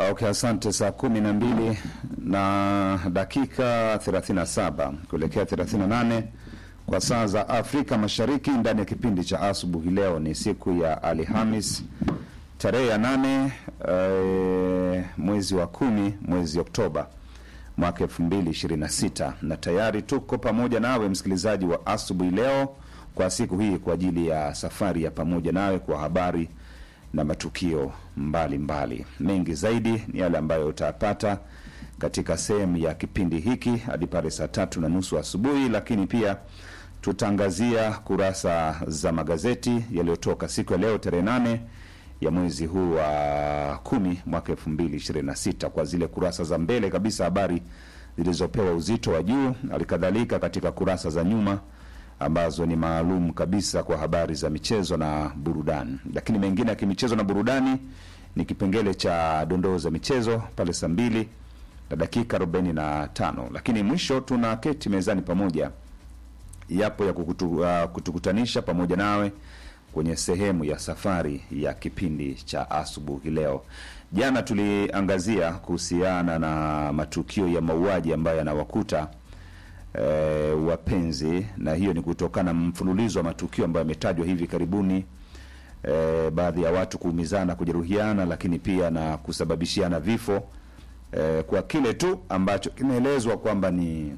Okay, asante. Saa kumi na mbili na dakika 37 kuelekea 38 kwa saa za Afrika Mashariki, ndani ya kipindi cha asubuhi. Leo ni siku ya Alhamis tarehe ya nane eh, mwezi wa kumi mwezi Oktoba mwaka 2026 na tayari tuko pamoja nawe msikilizaji wa asubuhi leo kwa siku hii kwa ajili ya safari ya pamoja nawe kwa habari na matukio mbalimbali mbali. Mengi zaidi ni yale ambayo utayapata katika sehemu ya kipindi hiki hadi pale saa tatu na nusu asubuhi, lakini pia tutaangazia kurasa za magazeti yaliyotoka siku ya leo tarehe nane ya mwezi huu wa kumi mwaka elfu mbili ishirini na sita kwa zile kurasa za mbele kabisa, habari zilizopewa uzito wa juu, halikadhalika katika kurasa za nyuma ambazo ni maalum kabisa kwa habari za michezo na burudani. Lakini mengine ya kimichezo na burudani ni kipengele cha dondoo za michezo pale saa mbili na dakika arobaini na tano. Lakini mwisho tuna keti mezani pamoja, yapo ya kukutu, uh, kutukutanisha pamoja nawe kwenye sehemu ya safari ya kipindi cha asubuhi leo. Jana tuliangazia kuhusiana na matukio ya mauaji ambayo yanawakuta e, wapenzi, na hiyo ni kutokana na mfululizo wa matukio ambayo yametajwa hivi karibuni, e, baadhi ya watu kuumizana, kujeruhiana, lakini pia na kusababishiana vifo e, kwa kile tu ambacho kinaelezwa kwamba ni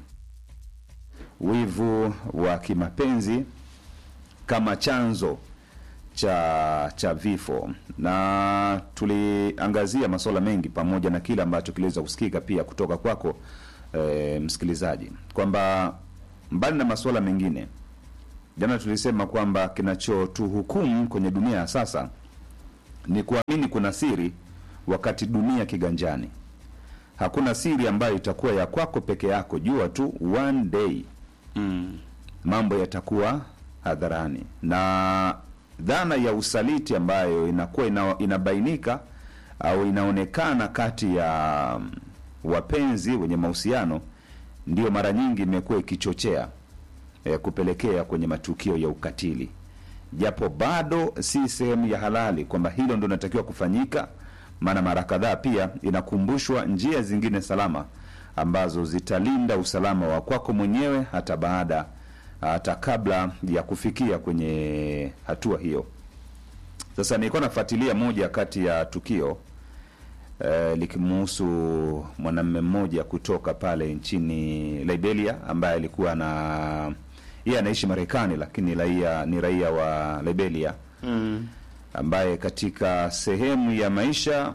wivu wa kimapenzi kama chanzo cha cha vifo, na tuliangazia masuala mengi pamoja na kile ambacho kiliweza kusikika pia kutoka kwako e, msikilizaji, kwamba mbali na masuala mengine, jana tulisema kwamba kinachotuhukumu kwenye dunia ya sasa ni kuamini kuna siri wakati dunia kiganjani. Hakuna siri ambayo itakuwa ya kwako peke yako. Jua tu one day Mm. mambo yatakuwa hadharani na dhana ya usaliti ambayo inakuwa ina, inabainika au inaonekana kati ya mm, wapenzi wenye mahusiano ndio mara nyingi imekuwa ikichochea eh, kupelekea kwenye matukio ya ukatili, japo bado si sehemu ya halali kwamba hilo ndio linatakiwa kufanyika. Maana mara kadhaa pia inakumbushwa njia zingine salama ambazo zitalinda usalama wa kwako mwenyewe hata baada hata kabla ya kufikia kwenye hatua hiyo. Sasa nilikuwa nafuatilia moja kati ya tukio eh, likimuhusu mwanamume mmoja kutoka pale nchini Liberia ambaye alikuwa na yeye anaishi Marekani lakini raia ni raia wa Liberia Mm. ambaye katika sehemu ya maisha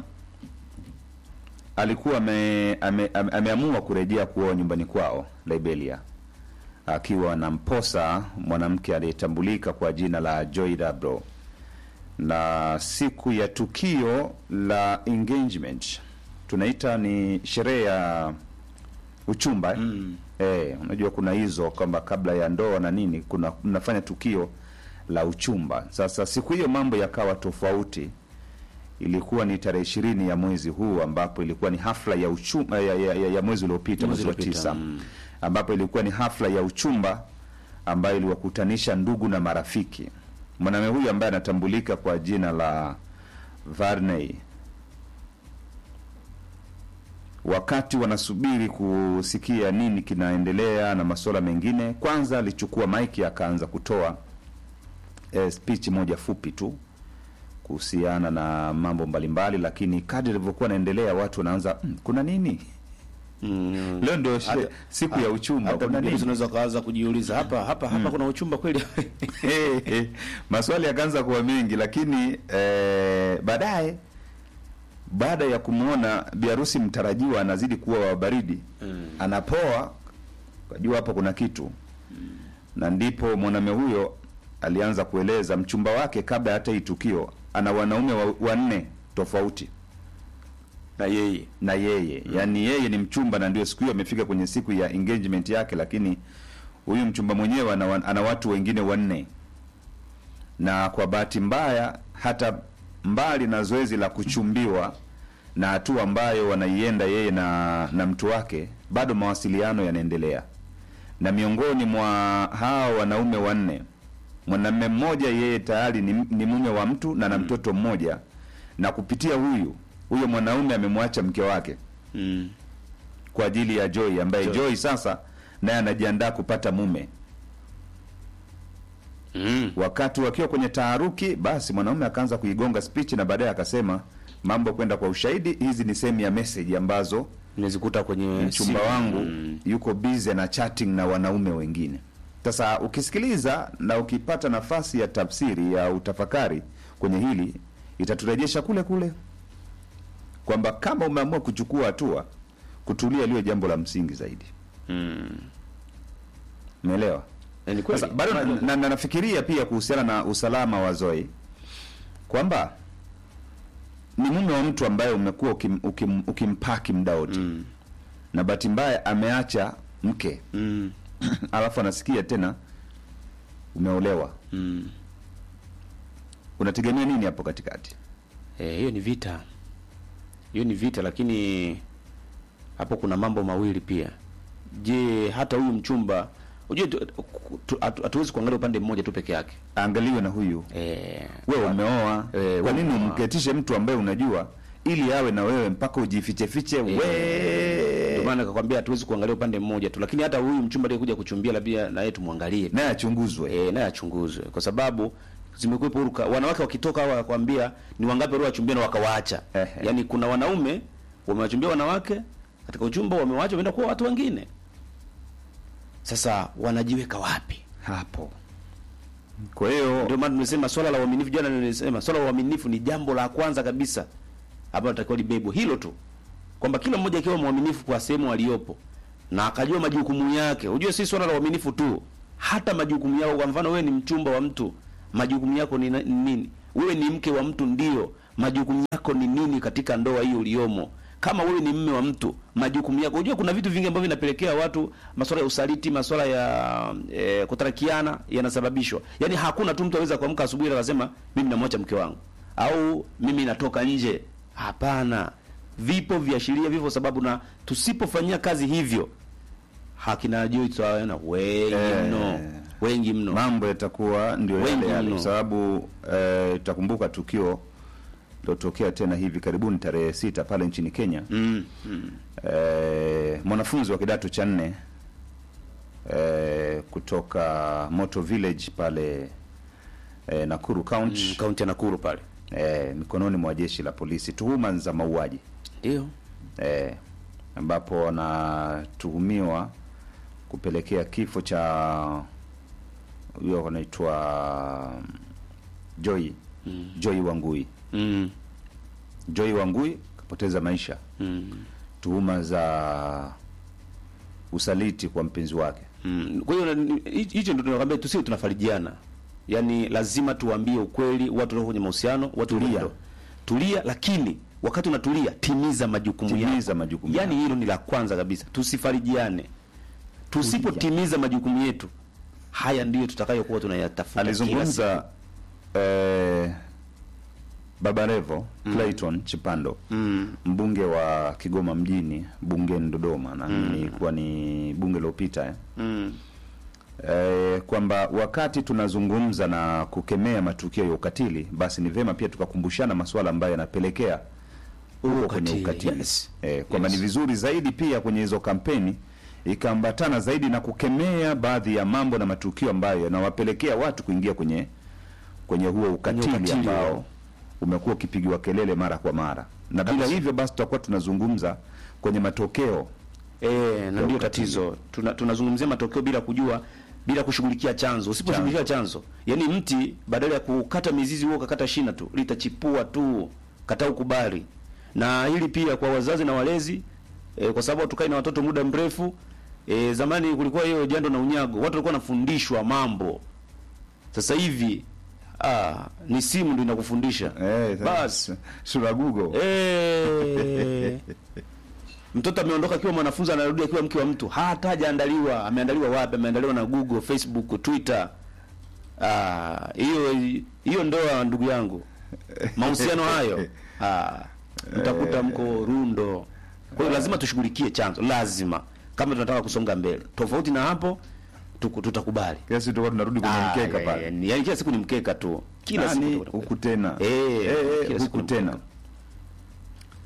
alikuwa ame, ame, ame, ameamua kurejea kuoa nyumbani kwao Liberia, akiwa na mposa mwanamke aliyetambulika kwa jina la Joy Dabro, na siku ya tukio la engagement tunaita ni sherehe ya uchumba eh? Mm. Eh, unajua kuna hizo kwamba kabla ya ndoa na nini kuna mnafanya tukio la uchumba. Sasa siku hiyo mambo yakawa tofauti. Ilikuwa ni tarehe ishirini ya mwezi huu ambapo ilikuwa ni hafla ya uchumba ya, ya, ya, ya mwezi uliopita Mwezi mwezi wa uliopita, tisa mm. ambapo ilikuwa ni hafla ya uchumba ambayo iliwakutanisha ndugu na marafiki. Mwanamume huyu ambaye anatambulika kwa jina la Varney wakati wanasubiri kusikia nini kinaendelea na masuala mengine, kwanza alichukua maiki akaanza kutoa eh, speech moja fupi tu kuhusiana na mambo mbalimbali, lakini kadri ilivyokuwa naendelea watu wanaanza "Mm, kuna nini Mm. leo ndio she- Hata- siku ya uchumba, Hata kuna mwingine nini? unaweza kaanza kujiuliza hapa hapa hapa kuna uchumba kweli? Eh, eh, maswali yakaanza kuwa mengi, lakini eh, baadaye baada ya kumwona biharusi mtarajiwa anazidi kuwa wa baridi Mm. anapoa, kajua hapo kuna kitu na ndipo mwanamume huyo alianza kueleza mchumba wake kabla hata hii tukio ana wanaume wa- wanne tofauti Na yeye. na yeye yaani yeye ni mchumba na ndio siku hiyo amefika kwenye siku ya engagement yake, lakini huyu mchumba mwenyewe ana, wa- ana watu wengine wanne, na kwa bahati mbaya hata mbali na zoezi la kuchumbiwa na hatua ambayo wanaienda yeye na, na mtu wake, bado mawasiliano yanaendelea, na miongoni mwa hao wanaume wanne mwanamume mmoja yeye tayari ni, ni mume wa mtu na na mtoto mmoja, na kupitia huyu huyo mwanaume amemwacha mke wake Mm. kwa ajili ya Joy ambaye Joy. Joy, sasa naye anajiandaa kupata mume. Mm. Wakati wakiwa kwenye taharuki, basi mwanaume akaanza kuigonga speech na baadaye akasema mambo kwenda kwa ushahidi, hizi ni sehemu ya message ambazo Nimezikuta kwenye mchumba simu. wangu Mm. yuko busy na chatting na wanaume wengine. Sasa ukisikiliza na ukipata nafasi ya tafsiri ya utafakari kwenye hili, itaturejesha kule kule kwamba kama umeamua kuchukua hatua, kutulia liwe jambo la msingi zaidi. Mm. Umeelewa? Eh, Ni kweli. Sasa bado na, na, na nafikiria pia kuhusiana na usalama wa Zoe kwamba ni mume wa mtu ambaye umekuwa ukim, ukim, ukimpaki muda wote Mm. na bahati mbaya ameacha mke Mm. alafu anasikia tena umeolewa, Mm. unategemea nini hapo katikati? Eh, hiyo ni vita, hiyo ni vita, lakini hapo kuna mambo mawili pia. Je, hata huyu mchumba unajua, tu- tu- hatu- hatuwezi kuangalia upande mmoja tu peke yake. Aangaliwe na huyu Eh, wewe umeoa, Eh, kwa wewe nini umeoa. umketishe mtu ambaye unajua ili awe na wewe mpaka ujifiche fiche ndio we maana nikakwambia hatuwezi kuangalia upande mmoja tu, lakini hata huyu mchumba aliyekuja kuchumbia labda na yeye tumwangalie naye achunguzwe. eh, naye achunguzwe, kwa sababu zimekuwepo huruka wanawake wakitoka hawa wakwambia ni wangapi waliowachumbia na wakawaacha. Ehe. Yaani kuna wanaume wamewachumbia wanawake katika uchumba, wamewaacha wameenda kuwa watu wengine. Sasa wanajiweka wapi? hapo. Kwa hiyo Ndio maana tumesema swala la uaminifu, jana nilisema swala la uaminifu ni jambo la kwanza kabisa ambalo natakiwa libebwe, hilo tu, kwamba kila mmoja akiwa mwaminifu kwa sehemu aliyopo na akajua majukumu yake. Unajua si swala la uaminifu tu, hata majukumu yako. Kwa mfano, wewe ni mchumba wa mtu, majukumu yako ni na- ni nini? Wewe ni mke wa mtu, ndio majukumu yako ni nini katika ndoa hiyo uliyomo? Kama wewe ni mme wa mtu, majukumu yako. Unajua kuna vitu vingi ambavyo vinapelekea watu, masuala ya usaliti, masuala ya e, kutarakiana yanasababishwa. Yaani hakuna tu mtu aweza kuamka asubuhi na akasema mimi namwacha mke wangu au mimi natoka nje. Hapana, vipo viashiria, vipo sababu, na tusipofanyia kazi hivyo hakina juu tutaona wengi Eh. mno, wengi mno. mambo yatakuwa ndio Wengi yale yale, mno. kwa sababu eh, tutakumbuka tukio lilotokea tena hivi karibuni tarehe sita pale nchini Kenya. Mm, mm, Eh, mwanafunzi wa kidato cha nne eh, kutoka Moto Village pale eh, Nakuru County mm, kaunti ya Nakuru pale, eh, mikononi mwa jeshi la polisi, tuhuma za mauaji ndio eh, ambapo wanatuhumiwa kupelekea kifo cha huyo anaitwa Joy mm, Joy Wangui. mm, Joy Wangui kapoteza maisha, mm. tuhuma za usaliti kwa mpenzi wake. Mm. Kwa hiyo na- hi- hicho ndio tunakwambia tusiwe tunafarijiana. Yaani lazima tuwaambie ukweli watu walio kwenye mahusiano, watu Tulia. walio- Tulia lakini wakati unatulia timiza majukumu Timiza yako. majukumu Yaani yako. hilo ni la kwanza kabisa. Tusifarijiane. Tusipotimiza majukumu yetu, haya ndiyo tutakayokuwa tunayatafuta kila siku. Alizungumza eh, Baba Levo Clayton Chipando Mm. mbunge wa Kigoma mjini bungeni Dodoma, na ilikuwa ni bunge lilopita eh. Mm. eh, kwamba wakati tunazungumza na kukemea matukio ya ukatili, basi ni vema pia tukakumbushana masuala ambayo yanapelekea huko kwenye Ukatili, ukatili yes. eh, kwamba Yes. ni vizuri zaidi pia kwenye hizo kampeni ikaambatana zaidi na kukemea baadhi ya mambo na matukio ambayo yanawapelekea watu kuingia kwenye kwenye huo ukatili, ukatili, ambao yeah. umekuwa ukipigiwa kelele mara kwa mara, na bila Kabisa. hivyo basi tutakuwa tunazungumza kwenye matokeo Eh, na ndio ukatili. tatizo. Tuna, tunazungumzia matokeo bila kujua bila kushughulikia chanzo. Usiposhughulikia chanzo, yaani mti badala ya kukata mizizi huo ukakata shina tu, litachipua tu. Kata ukubali. Na hili pia kwa wazazi na walezi eh, kwa sababu tukai na watoto muda mrefu. Eh, zamani kulikuwa hiyo jando na unyago. Watu walikuwa wanafundishwa mambo. Sasa hivi ah, ni simu ndio inakufundisha. eh, Bas. sura Google Eh. Mtoto ameondoka akiwa mwanafunzi anarudi akiwa mke wa mtu. Hata hajaandaliwa, ameandaliwa wapi? Ameandaliwa na Google, Facebook, Twitter. Ah, hiyo hiyo ndoa ndugu yangu. Mahusiano hayo. Ah, mtakuta mko rundo. Kwa hiyo lazima tushughulikie chanzo, lazima. Kama tunataka kusonga mbele. Tofauti na hapo tuku- tutakubali. kila siku tutakuwa tunarudi kwenye Ah, mkeka ya- pale ya- Yaani kila siku ni mkeka tu. Kila Nani siku huku tena Eh, Eh, eh, kila siku huku ni tena mkeka.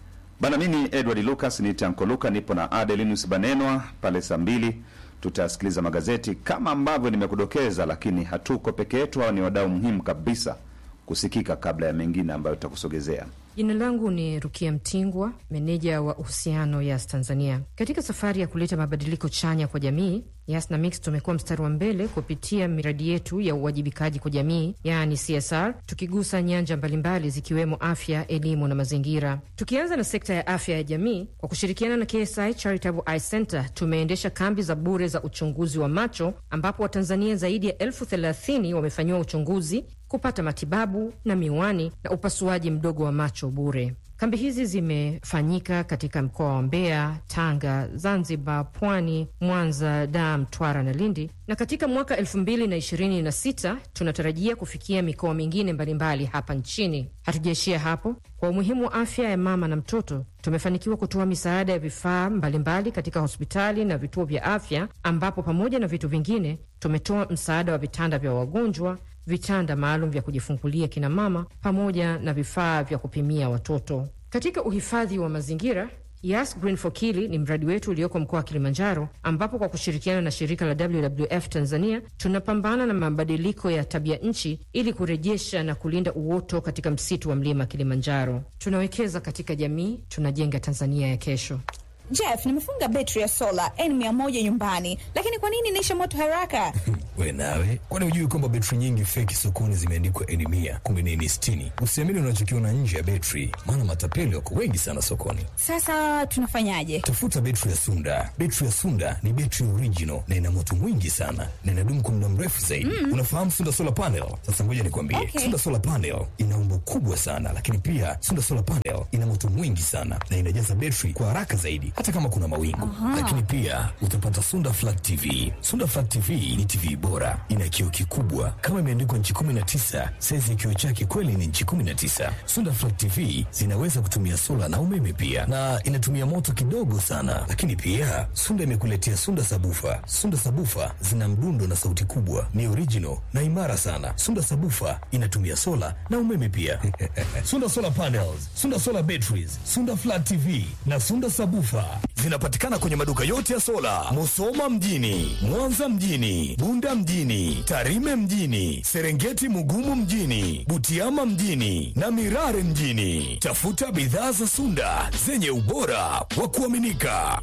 Bana, mimi Edward Lucas ni Tanko Luka, nipo na Adelinus Banenwa pale saa mbili tutasikiliza magazeti kama ambavyo nimekudokeza, lakini hatuko peke yetu. Hao ni wadau muhimu kabisa kusikika kabla ya mengine ambayo tutakusogezea. Jina langu ni Rukia Mtingwa, meneja wa uhusiano Yas Tanzania. Katika safari ya kuleta mabadiliko chanya kwa jamii, Yas na Mix tumekuwa mstari wa mbele kupitia miradi yetu ya uwajibikaji kwa jamii, yaani CSR, tukigusa nyanja mbalimbali zikiwemo afya, elimu na mazingira. Tukianza na sekta ya afya ya jamii, kwa kushirikiana na KSI Charitable Eye Center tumeendesha kambi za bure za uchunguzi wa macho, ambapo Watanzania zaidi ya elfu thelathini wamefanyiwa uchunguzi kupata matibabu na miwani na upasuaji mdogo wa macho bure. Kambi hizi zimefanyika katika mkoa wa Mbeya, Tanga, Zanzibar, Pwani, Mwanza, Dar, Mtwara na Lindi, na katika mwaka elfu mbili na ishirini na sita tunatarajia kufikia mikoa mingine mbalimbali hapa nchini. Hatujaishia hapo. Kwa umuhimu wa afya ya mama na mtoto, tumefanikiwa kutoa misaada ya vifaa mbalimbali katika hospitali na vituo vya afya, ambapo pamoja na vitu vingine tumetoa msaada wa vitanda vya wagonjwa vitanda maalum vya kujifungulia kina mama pamoja na vifaa vya kupimia watoto. Katika uhifadhi wa mazingira, Yas Green for Kili ni mradi wetu ulioko mkoa wa Kilimanjaro, ambapo kwa kushirikiana na shirika la WWF Tanzania tunapambana na mabadiliko ya tabia nchi ili kurejesha na kulinda uoto katika msitu wa mlima Kilimanjaro. Tunawekeza katika jamii, tunajenga Tanzania ya kesho. Jeff, nimefunga betri ya sola N100 nyumbani, lakini kwa nini inaisha moto haraka? We nawe, kwani hujui kwamba betri nyingi feki sokoni zimeandikwa N mia kumbe ni N sitini? Usiamini unachokiona nje ya betri, maana matapeli wako wengi sana sokoni. Sasa tunafanyaje? Tafuta betri ya Sunda. Betri ya Sunda ni betri original na ina moto mwingi sana na inadumu kwa muda mrefu zaidi. Mm. Unafahamu Sunda solar panel? Sasa ngoja nikwambie, Okay. Sunda solar panel ina umbo kubwa sana, lakini pia Sunda solar panel ina moto mwingi sana na inajaza betri kwa haraka zaidi, hata kama kuna mawingu. Lakini pia utapata Sunda flat TV. Sunda flat TV ni TV bora, ina kioo kikubwa kama imeandikwa nchi 19. Saizi ya kioo chake kweli ni nchi 19. Sunda flat TV zinaweza kutumia sola na umeme pia, na inatumia moto kidogo sana. Lakini pia Sunda imekuletea Sunda sabufa. Sunda sabufa zina mdundo na sauti kubwa, ni original na imara sana. Sunda sabufa inatumia sola na umeme pia. Sunda solar panels, Sunda solar batteries, Sunda flat TV na Sunda sabufa zinapatikana kwenye maduka yote ya sola, Musoma mjini, Mwanza mjini, Bunda mjini, Tarime mjini, Serengeti Mugumu mjini, Butiama mjini na Mirare mjini. Tafuta bidhaa za Sunda zenye ubora wa kuaminika.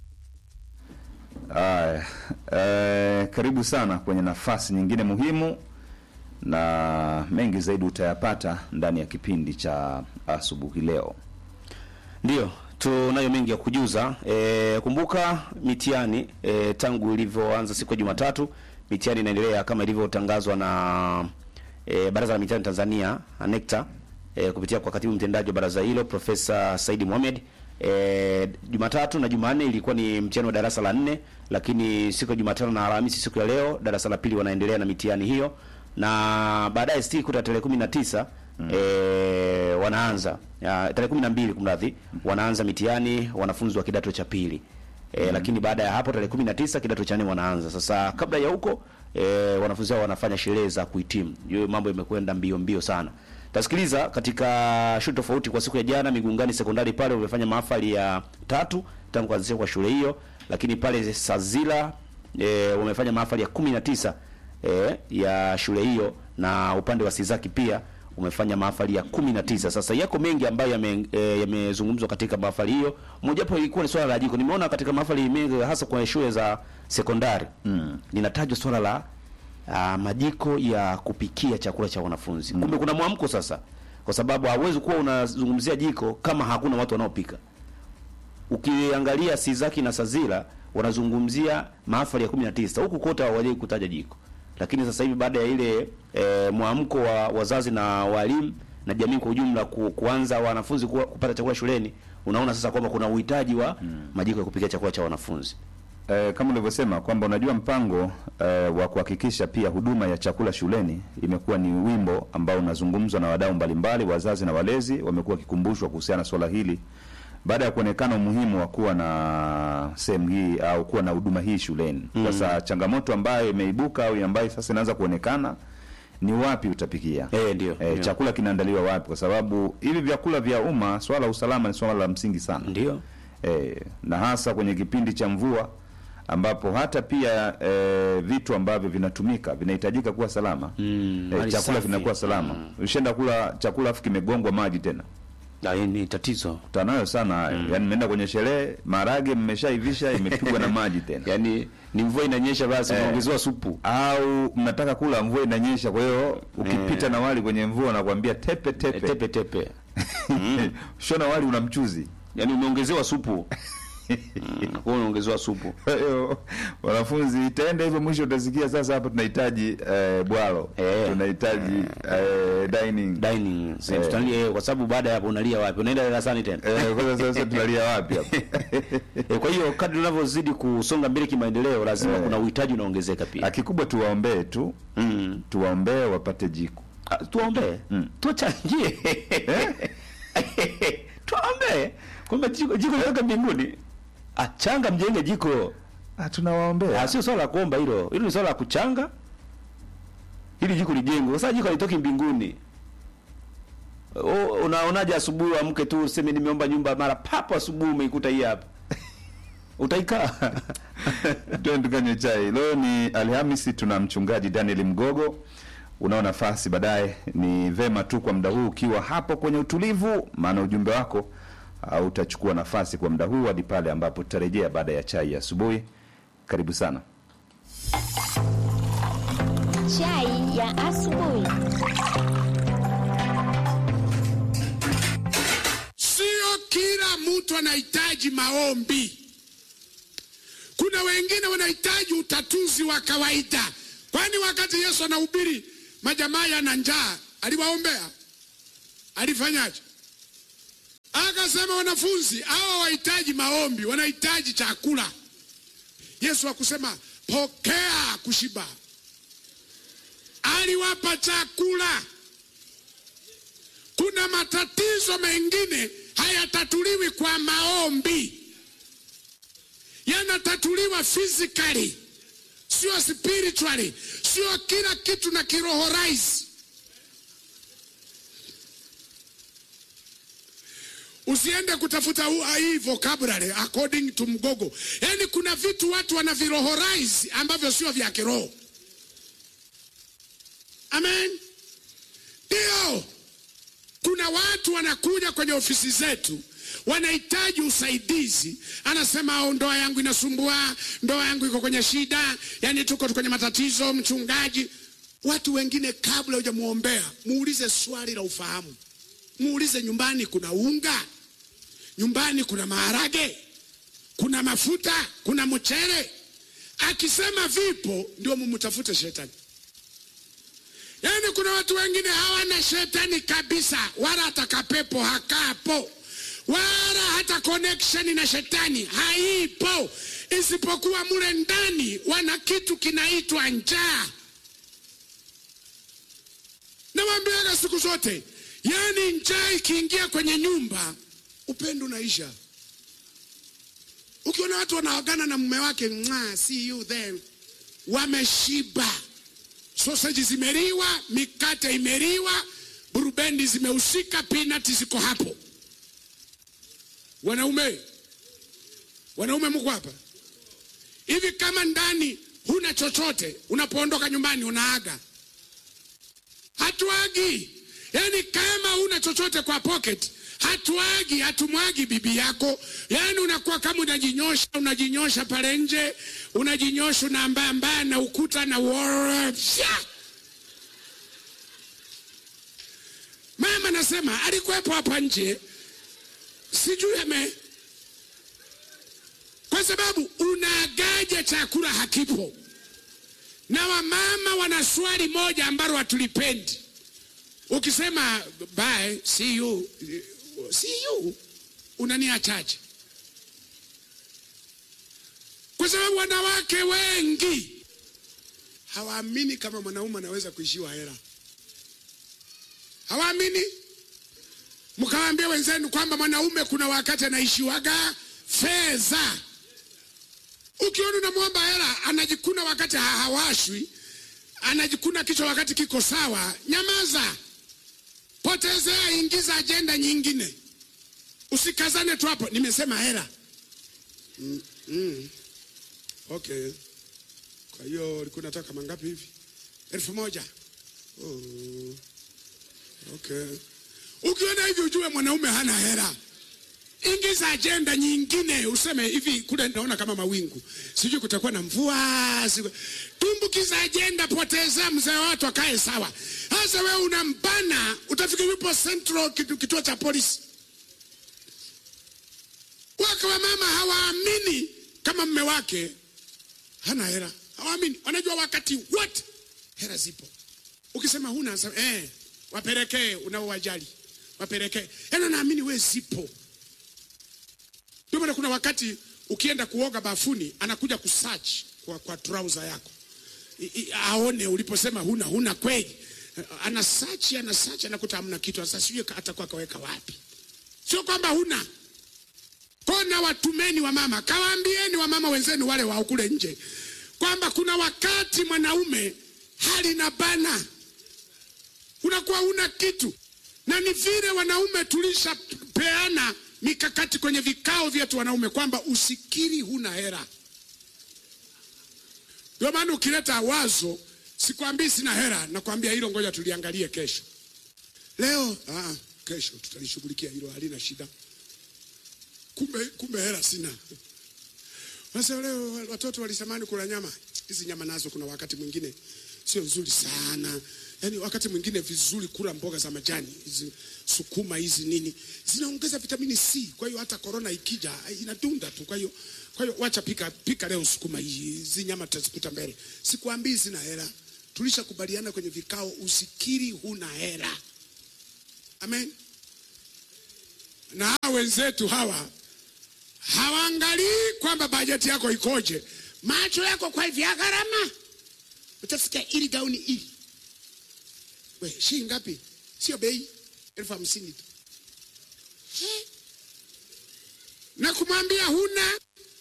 Aya, eh, karibu sana kwenye nafasi nyingine muhimu na mengi zaidi utayapata ndani ya kipindi cha asubuhi leo. Ndiyo, tunayo mengi ya kujuza. E, kumbuka mitihani e, tangu ilivyoanza siku ya Jumatatu, mitihani inaendelea kama ilivyotangazwa na e, Baraza la Mitihani Tanzania NECTA e, kupitia kwa katibu mtendaji wa baraza hilo Profesa Saidi Mohamed. E, Jumatatu na Jumanne ilikuwa ni mtihani wa darasa la nne, lakini siku ya Jumatano na Alhamisi, siku ya leo, darasa la pili wanaendelea na mitihani hiyo, na baadaye siku ya tarehe kumi na tisa e, wanaanza ya, tarehe kumi na mbili kumradhi, wanaanza mitihani wanafunzi wa kidato cha pili e, lakini baada ya hapo tarehe kumi na tisa kidato cha nne wanaanza. Sasa kabla ya huko e, wanafunzi hao wanafanya sherehe za kuhitimu. Hiyo mambo imekwenda mbio mbio sana. Tasikiliza katika shule tofauti kwa siku ya jana, Migungani sekondari pale wamefanya mahafali ya tatu tangu kuanzishwa kwa shule hiyo, lakini pale Sazila e, wamefanya mahafali ya kumi na tisa e, ya shule hiyo na upande wa Sizaki pia umefanya mahafali ya kumi na tisa. Sasa yako mengi ambayo yame- eh, yamezungumzwa katika mahafali hiyo. Mojawapo ilikuwa ni swala la jiko. Nimeona katika mahafali mengi hasa kwa shule za sekondari mm. linatajwa swala la uh, majiko ya kupikia chakula cha wanafunzi. Kumbe kuna mwamko sasa, kwa sababu hauwezi kuwa unazungumzia jiko kama hakuna watu wanaopika. Ukiangalia Sizaki na Sazira wanazungumzia mahafali ya 19 huku kote hawajai kutaja jiko, lakini sasa hivi baada ya ile e, mwamko wa wazazi na walimu na jamii kwa ujumla ku, kuanza wanafunzi kuwa, kupata chakula shuleni, unaona sasa kwamba kuna uhitaji wa majiko ya kupikia chakula cha wanafunzi. Eh, kama ulivyosema kwamba unajua mpango eh, wa kuhakikisha pia huduma ya chakula shuleni imekuwa ni wimbo ambao unazungumzwa na wadau mbalimbali, wazazi na walezi wamekuwa wakikumbushwa kuhusiana na swala hili baada ya kuonekana umuhimu wa kuwa na sehemu hii au kuwa na huduma hii shuleni. Sasa changamoto ambayo imeibuka au ambayo sasa inaanza kuonekana ni wapi utapikia Eh, ndio, eh, ndio. chakula kinaandaliwa wapi kwa sababu hivi vyakula vya umma swala la usalama ni swala la msingi sana ndio eh, na hasa kwenye kipindi cha mvua ambapo hata pia eh, vitu ambavyo vinatumika vinahitajika kuwa salama Mm, eh, mali chakula safi. kinakuwa salama ushaenda kula chakula afu kimegongwa maji tena Na hii ni tatizo tanayo sana hayo yaani mmeenda kwenye sherehe maharage mmeshaivisha imepigwa na maji tena yaani ni mvua inanyesha basi Eh. unaongezewa supu au mnataka kula mvua inanyesha kwa hiyo ukipita na wali kwenye mvua nakwambia tepe tepe, Eh, tepe tepe shona wali una mchuzi yaani umeongezewa supu Mm, kwa unaongezewa supu Kwa hiyo wanafunzi itaenda hivyo mwisho utasikia sasa hapa tunahitaji eh, bwalo Eh. tunahitaji eh, dining dining sasa Eh. tutalia eh, kwa sababu baada ya hapo unalia wapi unaenda darasani tena eh, kwanza sasa tunalia wapi hapa Eh, kwa hiyo kadri unavyozidi kusonga mbele kimaendeleo lazima Eh. kuna uhitaji unaongezeka pia Ah, kikubwa tuwaombee tu mm. tuwaombee wapate jiko Ah, tuwaombee Mm. tuwachangie tuwaombee kwamba jiko jiko litoka mbinguni Ah, changa mjenge jiko ah, tunawaombea Ah, sio swala la kuomba hilo hilo ni swala la kuchanga ili jiko lijengwe sasa jiko halitoki mbinguni O, unaonaje asubuhi amke tu useme nimeomba nyumba mara papo asubuhi umeikuta hii hapa utaikaa Twende tukanywe chai. Leo ni Alhamisi, tuna mchungaji Daniel Mgogo. Unao nafasi baadaye, ni vema tu kwa muda huu ukiwa hapo kwenye utulivu, maana ujumbe wako uh, utachukua nafasi kwa muda huu hadi pale ambapo tutarejea baada ya chai ya asubuhi. Karibu sana. Chai ya asubuhi. Sio kila mtu anahitaji maombi. Kuna wengine wanahitaji utatuzi wa kawaida. Kwani wakati Yesu anahubiri majamaa yana njaa, aliwaombea? Alifanyaje? Akasema wanafunzi hawa wahitaji maombi, wanahitaji chakula. Yesu akusema pokea kushiba, aliwapa chakula. Kuna matatizo mengine hayatatuliwi kwa maombi, yanatatuliwa physically, sio spiritually, sio kila kitu na kiroho rais. Usiende kutafuta hu- hii vocabulary according to Mgogo. Yaani kuna vitu watu wanavirohorize ambavyo sio vya kiroho. Amen. Ndio. Kuna watu wanakuja kwenye ofisi zetu wanahitaji usaidizi, anasema "Oh, ndoa yangu inasumbua, ndoa yangu iko kwenye shida, yani tuko kwenye matatizo, mchungaji. Watu wengine kabla hujamuombea, muulize swali la ufahamu, muulize nyumbani kuna unga, nyumbani kuna maharage, kuna mafuta, kuna mchele. Akisema vipo, ndio mumtafute shetani. Yaani kuna watu wengine hawana shetani kabisa, wala hata kapepo hakapo, wala hata connection na shetani haipo, isipokuwa mule ndani wana kitu kinaitwa njaa. Nawambiaga siku zote, yaani njaa ikiingia kwenye nyumba, upendo unaisha. Ukiona watu wanaagana na mume wake, "Mwah, see you then, wameshiba sausage zimeliwa, mikate imeliwa, burubendi zimehusika, peanut ziko hapo. Wanaume, wanaume mko hapa hivi? Kama ndani huna chochote, unapoondoka nyumbani unaaga? Hatuagi. Yaani kama huna chochote kwa pocket, hatuagi, hatumwagi bibi yako. Yaani unakuwa kama unajinyosha, unajinyosha pale nje, unajinyosha unaambaa mbaya na ukuta na Fya! Mama nasema alikuwepo hapa nje, sijui ame, kwa sababu unaagaja chakula hakipo. Na wamama wana swali moja ambalo hatulipendi. Ukisema bye, see you, see you, unaniachaje? Kwa sababu wanawake wengi hawaamini kama mwanaume anaweza kuishiwa hela, hawaamini. Mkawaambia wenzenu kwamba mwanaume kuna wakati anaishiwaga fedha. Ukiona unamwomba hela anajikuna wakati ha- hawashwi, anajikuna kichwa wakati kiko sawa, nyamaza, potezea, ingiza ajenda nyingine, usikazane tu hapo. Nimesema hela. Mm, mm. Okay, kwa hiyo ulikuwa unataka kama ngapi hivi? elfu moja. Oh. Okay, ukiona hivi ujue mwanaume hana hela. Ingiza ajenda nyingine, useme hivi, kule naona kama mawingu, sijui kutakuwa na mvua. siku- Tumbukiza ajenda, poteza mzee watu akae sawa. Sasa wewe unampana, utafikiri yupo Central, kitu- kituo cha polisi. Wake wa mama hawaamini kama mme wake hana hela, hawaamini. Wanajua wakati wote hela zipo. Ukisema huna, anasema, eh, wapelekee unaowajali, wapelekee. Yaani naamini we zipo. Ndio maana kuna wakati ukienda kuoga bafuni anakuja kusearch kwa, kwa trouser yako I, I, aone uliposema huna huna kweli. Ana search ana search anakuta hamna kitu. Sasa sijui atakuwa kaweka wapi. Sio kwamba huna kona. Watumeni wa mama, kawaambieni wa mama wenzenu wale wa kule nje kwamba kuna wakati mwanaume hali na bana, unakuwa una kitu, na ni vile wanaume tulishapeana mikakati kwenye vikao vyetu wanaume kwamba usikiri huna hera. Ndio maana ukileta wazo, sikwambii sina hera, nakwambia hilo, ngoja tuliangalie kesho. Leo ah, kesho tutalishughulikia hilo, halina shida. Kumbe, kumbe hera sina. Sasa leo watoto walisamani kula nyama. Hizi nyama nazo kuna wakati mwingine sio nzuri sana. Yaani wakati mwingine vizuri kula mboga za majani, hizi sukuma hizi nini, zinaongeza vitamini C. Kwa hiyo hata corona ikija inadunda tu. Kwa hiyo kwa hiyo wacha pika pika leo sukuma hii, hizi nyama tutazikuta mbele. Sikwambii sina hela. Tulishakubaliana kwenye vikao usikiri huna hela. Amen. Na hawa wenzetu hawa hawaangalii kwamba bajeti yako ikoje, macho yako kwa vya gharama. Utasikia ili gauni ili, we shilingi ngapi? Sio bei, elfu hamsini tu, Eh. na kumwambia huna,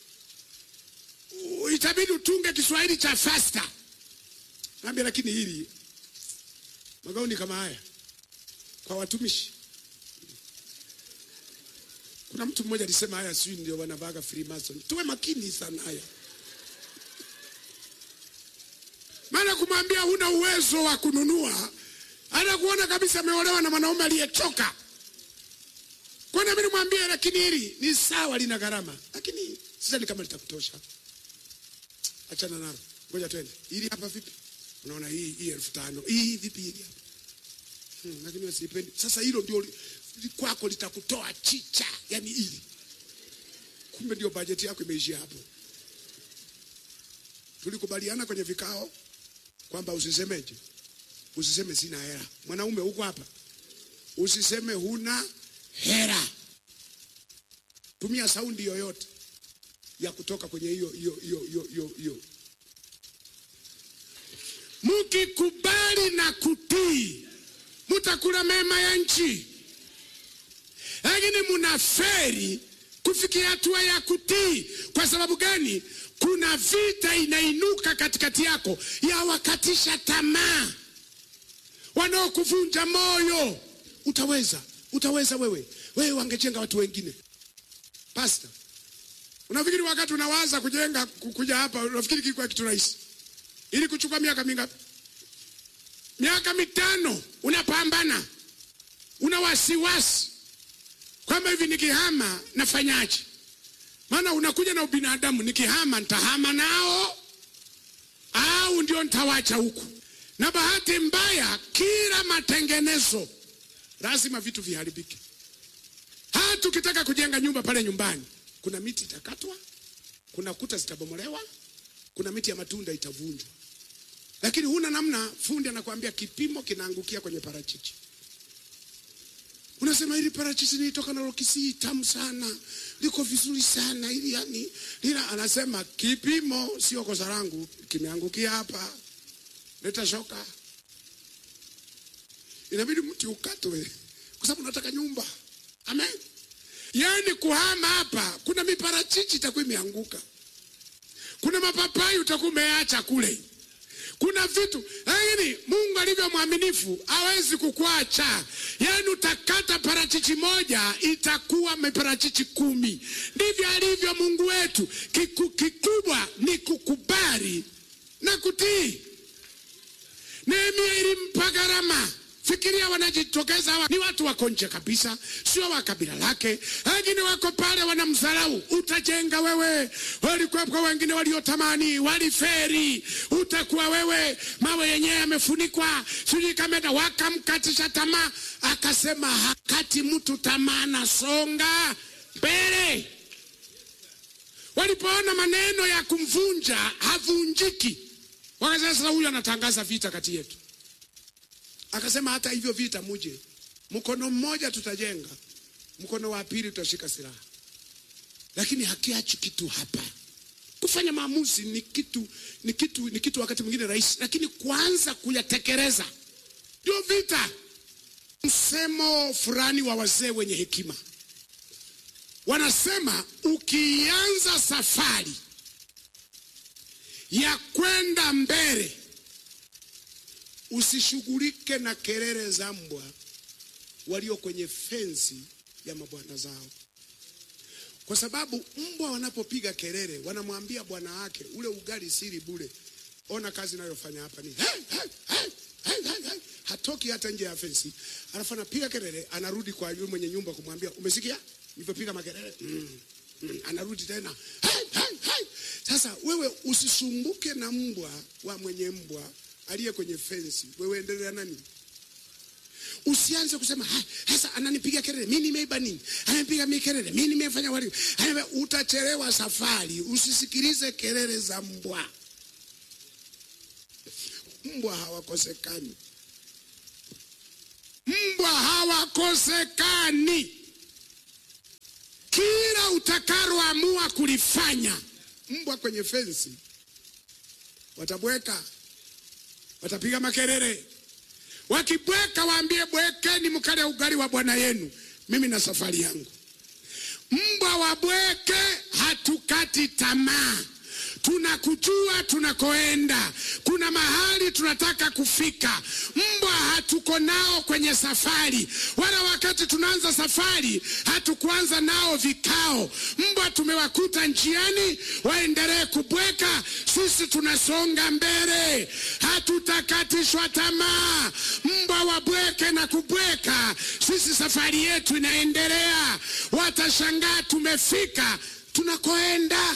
u- itabidi utunge Kiswahili cha fasta. Naambia lakini hili magauni kama haya kwa watumishi kuna mtu mmoja alisema haya sijui ndio wanavaga Freemason. Tuwe makini sana haya, maana kumwambia huna uwezo wa kununua, anakuona kabisa ameolewa na mwanaume aliyechoka. Kwa nini nimwambie, lakini hili ni sawa, lina gharama, lakini sidhani kama litakutosha. Achana nalo, ngoja twende. Hili hapa vipi? Unaona hii hii elfu tano hii vipi hili hapa? Hmm, lakini wewe sipendi. Sasa hilo ndio li- li- kwako litakutoa chicha, yani hili. Kumbe ndio bajeti yako imeishia hapo. Tulikubaliana kwenye vikao kwamba usisemeje, usiseme sina hela. Mwanaume huko hapa, usiseme huna hela. Tumia saundi yoyote ya kutoka kwenye hiyo hiyo hiyo hiyo hiyo hiyo. Mkikubali na kutii mutakula mema ya nchi, lakini munaferi kufikia hatua ya kutii. Kwa sababu gani? Kuna vita inainuka katikati yako ya wakatisha tamaa, wanaokuvunja moyo. Utaweza, utaweza wewe, wewe wangejenga watu wengine. Pasta, unafikiri wakati unawaza kujenga ku- kuja hapa, unafikiri kilikuwa kitu rahisi? Ili kuchukua miaka mingapi? miaka mitano unapambana, una wasiwasi kwamba hivi nikihama nafanyaje? Maana unakuja na ubinadamu, nikihama nitahama nao au ndio nitawacha huku. Na bahati mbaya, kila matengenezo lazima vitu viharibike. Hata ukitaka kujenga nyumba pale nyumbani, kuna miti itakatwa, kuna kuta zitabomolewa, kuna miti ya matunda itavunjwa lakini huna namna. Fundi anakuambia kipimo kinaangukia kwenye parachichi, unasema hili parachichi nilitoka nalo Kisii, tamu sana, liko vizuri sana ili yani, lila anasema kipimo sio kosa langu, kimeangukia hapa, leta shoka. Inabidi mti ukatwe kwa sababu nataka nyumba. Amen. Yaani kuhama hapa, kuna miparachichi itakuwa imeanguka, kuna mapapai utakuwa umeacha kule kuna vitu lakini mungu alivyo mwaminifu hawezi kukuacha yaani utakata parachichi moja itakuwa miparachichi kumi ndivyo alivyo mungu wetu Kiku, kikubwa ni kukubali na kutii nehemia ilimpa gharama fikiria wanajitokeza hawa ni watu wako nje kabisa sio wa kabila lake lakini wako pale wanamdharau utajenga wewe walikuwepo wengine waliotamani waliferi utakuwa wewe mawe yenyewe yamefunikwa sijui kamenda wakamkatisha tamaa akasema hakati mtu tamaa na songa mbele walipoona maneno ya kumvunja havunjiki wakasema sasa huyu anatangaza vita kati yetu akasema hata hivyo vita muje mkono mmoja tutajenga mkono wa pili tutashika silaha lakini hakiachi kitu hapa kufanya maamuzi ni kitu ni kitu ni kitu wakati mwingine rahisi lakini kuanza kuyatekeleza ndio vita msemo fulani wa wazee wenye hekima wanasema ukianza safari ya kwenda mbele usishughulike na kelele za mbwa walio kwenye fensi ya mabwana zao kwa sababu mbwa wanapopiga kelele wanamwambia bwana wake ule ugali siri bure ona kazi inayofanya hapa ni hey, hey, hey, hey, hey, hey. hatoki hata nje ya fensi alafu anapiga kelele anarudi kwa yule mwenye nyumba kumwambia umesikia nilivyopiga makelele mm, mm, anarudi tena hey, hey, hey. sasa wewe usisumbuke na mbwa wa mwenye mbwa aliye kwenye fensi wewe endelea nani usianze kusema "Ha, sasa ananipiga kelele mi nimeiba nini ananipiga mi kelele mi nimefanya wali Ananiambia, utachelewa safari usisikilize kelele za mbwa mbwa hawakosekani mbwa hawakosekani kila utakaloamua kulifanya mbwa kwenye fensi watabweka watapiga makelele wakibweka waambie bwekeni mkale ugali wa bwana yenu mimi na safari yangu mbwa wabweke hatukati tamaa tunakujua tunakoenda kuna mahali tunataka kufika mbwa hatuko nao kwenye safari wala wakati tunaanza safari hatukuanza nao vikao mbwa tumewakuta njiani waendelee kubweka sisi tunasonga mbele hatutakatishwa tamaa mbwa wabweke na kubweka sisi safari yetu inaendelea watashangaa tumefika tunakoenda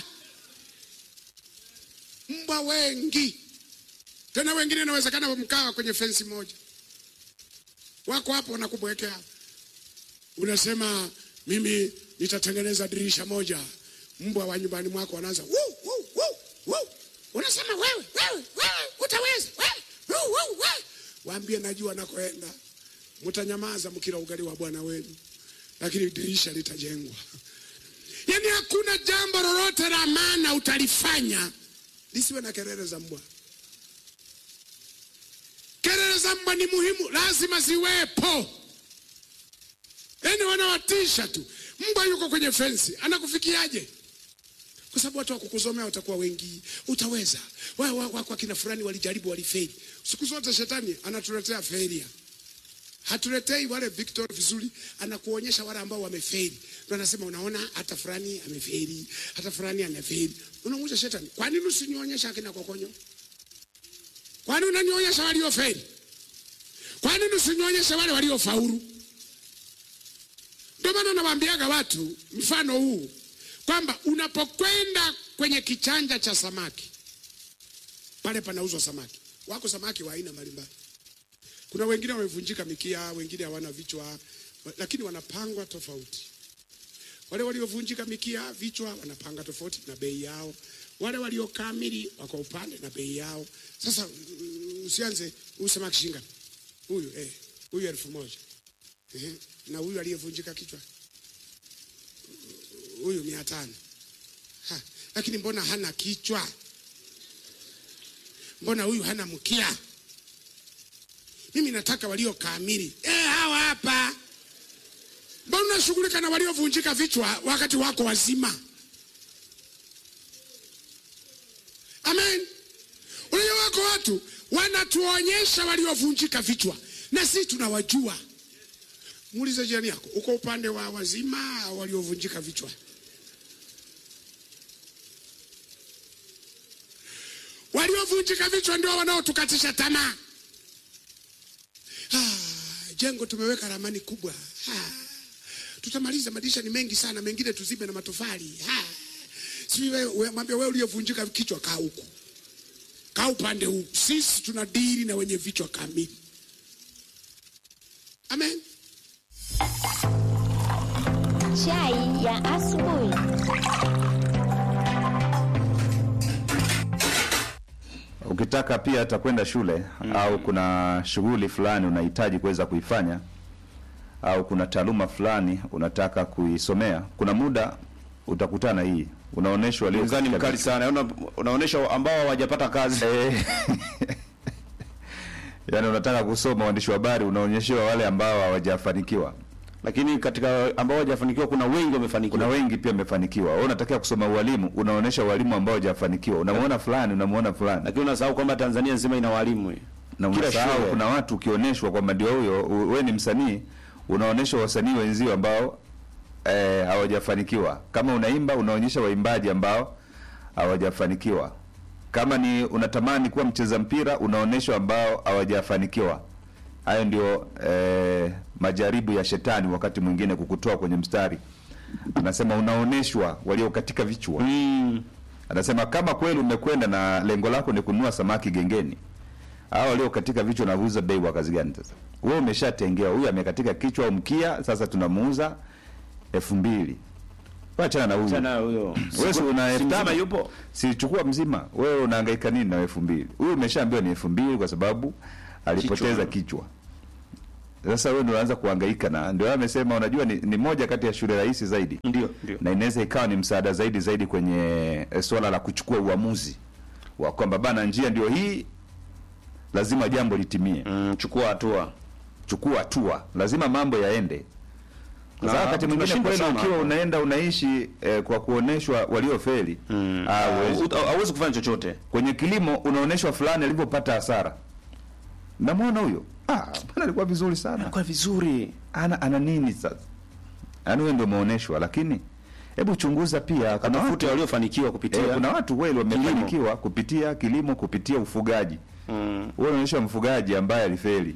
mbwa wengi tena wengine inawezekana mkawa kwenye fensi moja wako hapo wanakubwekea unasema mimi nitatengeneza dirisha moja mbwa wa nyumbani mwako wanaanza "Wuu, wuu, wuu, wuu." unasema wewe wewe wewe utaweza wewe, wuu, wuu, wewe. waambie najua nakoenda mtanyamaza mkila ugali wa bwana wenu lakini dirisha litajengwa yaani hakuna jambo lolote la maana utalifanya lisiwe na kelele za mbwa. Kelele za mbwa ni muhimu, lazima ziwepo. Yaani wanawatisha tu. Mbwa yuko kwenye fensi, anakufikiaje? Kwa sababu watu wa kukusomea watakuwa wengi, utaweza. Wao wa, wa, kwa kina fulani walijaribu, walifeli. Siku zote shetani anatuletea failure hatuletei wale victor vizuri, anakuonyesha wale ambao wamefeli. Ndio anasema unaona, hata fulani amefeli, hata fulani amefeli. Unamuuliza shetani, kwa nini usinionyesha akina kokonyo? Kwa nini unanionyesha waliofeli? Kwa nini usinionyesha wale waliofaulu? Ndio maana nawaambiaga watu mfano huu kwamba unapokwenda kwenye kichanja cha samaki, pale panauzwa samaki, wako samaki wa aina mbalimbali kuna wengine wamevunjika mikia, wengine hawana vichwa, lakini wanapangwa tofauti. Wale waliovunjika mikia, vichwa wanapanga tofauti na bei yao. Wale waliokamili wako upande na bei yao. Sasa mm, usianze huyu samaki shinga huyu eh, huyu elfu moja eh, na huyu aliyevunjika kichwa huyu mia tano ha, lakini mbona hana kichwa? Mbona huyu hana mkia? mimi nataka walio kamili. Eh, hawa hapa. Mbona unashughulika na waliovunjika vichwa wakati wako wazima? Amen. Unajua wako wako watu wanatuonyesha waliovunjika vichwa na sisi tunawajua. Muulize jirani yako, uko upande wa wazima au waliovunjika vichwa? Waliovunjika vichwa ndio wanaotukatisha tamaa. Ah, jengo tumeweka ramani kubwa. Ah, tutamaliza, madirisha ni mengi sana, mengine tuzibe na matofali. Ah, sijui wewe, we, mwambie wewe uliyevunjika kichwa, kaa huku, kaa upande huu. Sisi tuna dili na wenye vichwa kamili. Amen. Chai ya asubuhi. ukitaka pia hata kwenda shule au kuna shughuli fulani unahitaji kuweza kuifanya au kuna taaluma fulani unataka kuisomea, kuna muda utakutana hii unaonyeshwa walio Ungani katika mkali vitu. sana. Una, unaonesha ambao hawajapata kazi. Eh, yaani unataka kusoma uandishi wa habari unaonyeshewa wale ambao hawajafanikiwa. Lakini katika ambao hawajafanikiwa kuna wengi wamefanikiwa. Kuna wengi pia wamefanikiwa. Wewe unatakiwa kusoma ualimu, unaonyesha walimu ambao hawajafanikiwa. Unamuona fulani, unamuona fulani. Lakini unasahau kwamba Tanzania nzima ina walimu. eh. na Kila unasahau shule. kuna watu ukionyeshwa kwamba ndio huyo u- wewe ni msanii unaonyesha wasanii wenzio ambao eh, hawajafanikiwa kama unaimba unaonyesha waimbaji ambao hawajafanikiwa kama ni unatamani kuwa mcheza mpira unaonyesha ambao hawajafanikiwa hayo ndio eh, majaribu ya shetani wakati mwingine kukutoa kwenye mstari anasema unaonyeshwa walio katika vichwa Mm. anasema kama kweli umekwenda na lengo lako ni kununua samaki gengeni hao walio katika vichwa navuza bei wa kazi gani sasa wewe umeshatengewa huyu amekatika kichwa au mkia sasa tunamuuza elfu mbili wachana na huyu Tena huyo. wewe si una elfu Mzima tano? yupo. sichukua mzima wewe unahangaika nini na elfu mbili huyu umeshaambiwa ni elfu mbili kwa sababu alipoteza kichwa sasa wewe ndio unaanza kuhangaika na ndio amesema unajua ni, ni moja kati ya shule rahisi zaidi Ndio, ndio. na inaweza ikawa ni msaada zaidi zaidi kwenye eh, swala la kuchukua uamuzi wa kwamba bana njia ndio hii lazima jambo litimie Mm, chukua hatua. chukua hatua lazima mambo yaende kwa Na sababu wakati mwingine tunashinda kweli sana ukiwa hapa. unaenda unaishi eh, kwa kuoneshwa waliofeli Mm. ah, huwezi. Hau- Hauwezi kufanya chochote. kwenye kilimo unaonyeshwa fulani alivyopata hasara namwona huyo ah, bwana alikuwa vizuri sana Kwa vizuri. ana ana nini sasa yaani wewe ndio umeonyeshwa lakini hebu chunguza pia kuna Katafute watu, waliofanikiwa kupitia. eh, kuna watu kweli wamefanikiwa kupitia kilimo kupitia ufugaji Mm. wewe unaonyesha mfugaji ambaye alifeli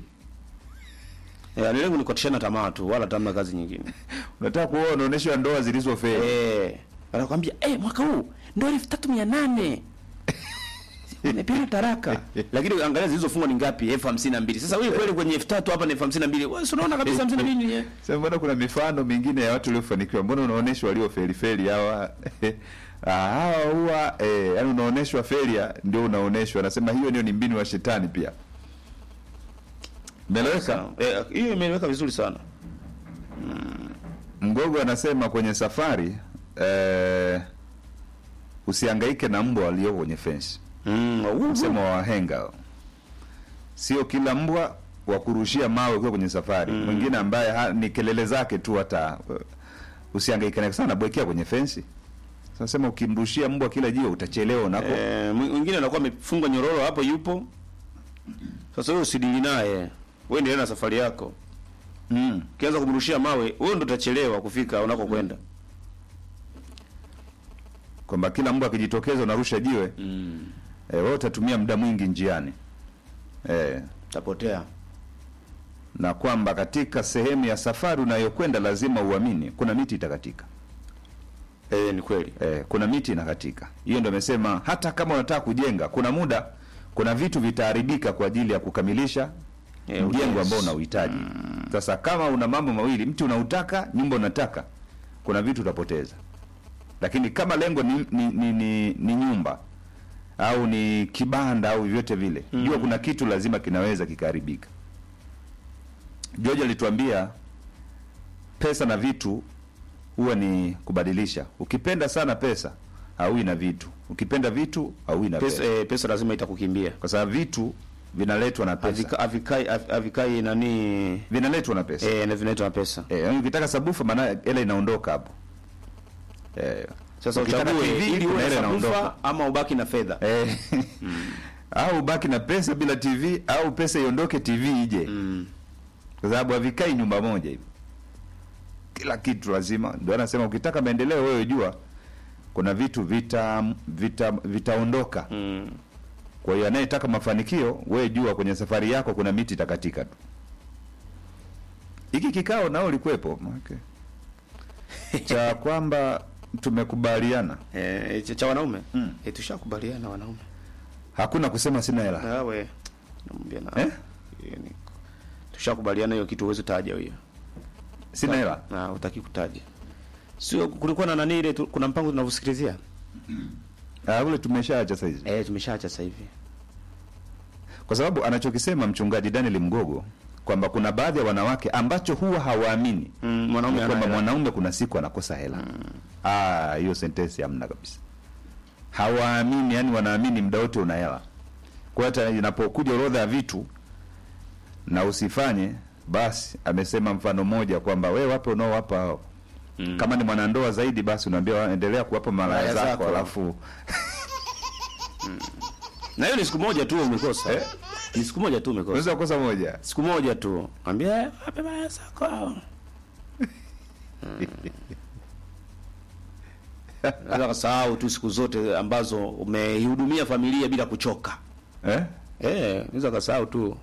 Eh, ni lengo ni kukatishana tamaa tu wala tamna kazi nyingine. unataka kuoa unaonyeshwa ndoa zilizofeli Eh, anakuambia eh, mwaka huu ndio elfu tatu mia nane Nimepiga taraka. Lakini angalia zilizofungwa ni ngapi? elfu hamsini na mbili. Sasa wewe kweli kwenye elfu tatu hapa ni elfu hamsini na mbili. Wewe si unaona kabisa hamsini na mbili ni Sasa mbona kuna mifano mingine ya watu waliofanikiwa? Mbona unaonyeshwa waliofeli feli hawa? Ah, hawa huwa eh, yani unaonyeshwa failure ndio unaonyeshwa. Anasema hiyo ndio ni mbinu wa shetani pia. Meleweka? Eh, hiyo imeweka vizuri sana. Mgogo anasema kwenye safari eh, usihangaike na mbwa walio kwenye fence. Mm, uh, Msemo wa wahenga. Sio kila mbwa wa kurushia mawe ukiwa kwenye safari. Mwingine ambaye ha, ni kelele zake tu hata uh, usihangaike naye sana bwekea kwenye fensi. Sasa sema ukimrushia mbwa kila jiwe utachelewa unako. Eh, mwi- mwingine anakuwa amefungwa nyororo hapo yupo. Sasa wewe usidili naye. Wewe endelea na safari yako. Mm. Ukianza kumrushia mawe, wewe ndo utachelewa kufika unakokwenda. Kwamba kila mbwa akijitokeza unarusha jiwe. Mm. Eh, wewe utatumia muda mwingi njiani. Eh, Tapotea. na kwamba katika sehemu ya safari unayokwenda lazima uamini kuna miti itakatika. Eh, ni kweli. eh, kuna miti inakatika. Hiyo ndio amesema hata kama unataka kujenga, kuna muda, kuna vitu vitaharibika kwa ajili ya kukamilisha Eh, mjengo ujenzi. ambao unauhitaji. Sasa kama una mambo mawili, mti unautaka, nyumba unataka, kuna vitu utapoteza. Lakini kama lengo ni, ni, ni, ni, ni nyumba au ni kibanda au vyote vile, jua kuna kitu lazima kinaweza kikaharibika. George alituambia pesa na vitu huwa ni kubadilisha. Ukipenda sana pesa haui na vitu, ukipenda vitu haui na pesa, Pesa, eh, pesa lazima itakukimbia. kwa sababu vitu vinaletwa na pesa, Havika- Havikai hav- havikai nani vinaletwa na pesa eh, na vinaitwa na pesa. eh, yaani ukitaka sabufa, maana hela inaondoka hapo eh, Sasa ukitaka uchague TV, ili kuna uwe hela na inaondoka sabufa ama ubaki na fedha. eh, au ubaki na pesa bila TV au pesa iondoke TV ije Mm. kwa sababu havikai nyumba moja hivi kila kitu lazima ndio anasema ukitaka maendeleo wewe jua kuna vitu vita vita vitaondoka Mm. kwa hiyo anayetaka mafanikio wewe jua kwenye safari yako kuna miti itakatika tu hiki kikao nao ulikuwepo okay. cha kwamba tumekubaliana Eh, cha- cha wanaume Mm. eh, tushakubaliana wanaume hakuna kusema sina hela nawe namwambia na Eh? yani, tushakubaliana hiyo kitu huwezi taja hiyo sina hela na utaki kutaja sio kulikuwa na nani ile tu, kuna mpango tunavyosikilizia Ah, ule tumeshaacha saizi eh tumeshaacha sasa hivi kwa sababu anachokisema mchungaji Daniel Mgogo kwamba kuna baadhi ya wanawake ambacho huwa hawaamini mm, mwanaume ni ana kwamba hela. mwanaume kuna siku anakosa hela ah hiyo sentensi hamna kabisa hawaamini yani wanaamini muda wote una hela kwa hiyo hata inapokuja orodha ya vitu na usifanye basi amesema mfano mmoja kwamba we wape unaowapa hao Mm. kama ni mwanandoa zaidi basi unaambia endelea kuwapa malaya Malaya zako zako. alafu na hiyo ni siku moja tu umekosa Eh? ni siku moja tu umekosa unaweza kukosa moja siku moja tu ambia "Eh, wape baya zako Naweza kusahau tu siku zote ambazo umeihudumia familia bila kuchoka eh? eh naweza kasahau tu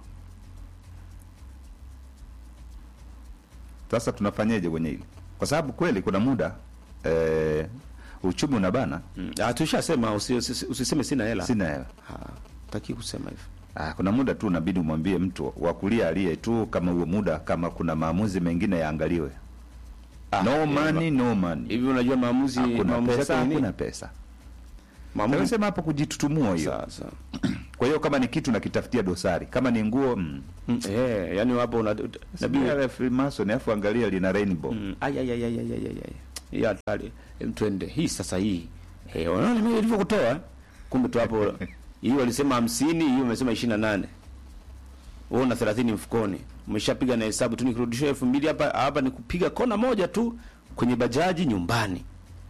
Sasa tunafanyeje kwenye hili? Kwa sababu kweli kuna muda eh, uchumi unabana, mm. ah tushasema usi, usi, usiseme sina hela sina hela. Ah, taki kusema hivyo Ah, kuna muda tu unabidi umwambie mtu wa kulia aliye tu, kama huo muda, kama kuna maamuzi mengine yaangaliwe. no money, no money, hivi unajua maamuzi hakuna maamuzi pesa, yake ni nini? hakuna pesa. maamuzi Nimesema hapo kujitutumua hiyo. sasa Kwa hiyo kama ni kitu nakitafutia dosari, kama ni nguo mm, mm. eh yani hapo una nabii ya Freemason, alafu angalia lina rainbow Mm. Ay, ay, ay, ay, ay, ay, ay, ay. Hii hatari. Em, twende hii sasa hii. Eh, unaona mimi nilivyokutoa? eh? Kumbe tu hapo hii walisema 50, hii umesema 28. Wewe una 30 mfukoni. Umeshapiga na hesabu tu nikirudishia 2000 hapa hapa ni kupiga kona moja tu kwenye bajaji nyumbani.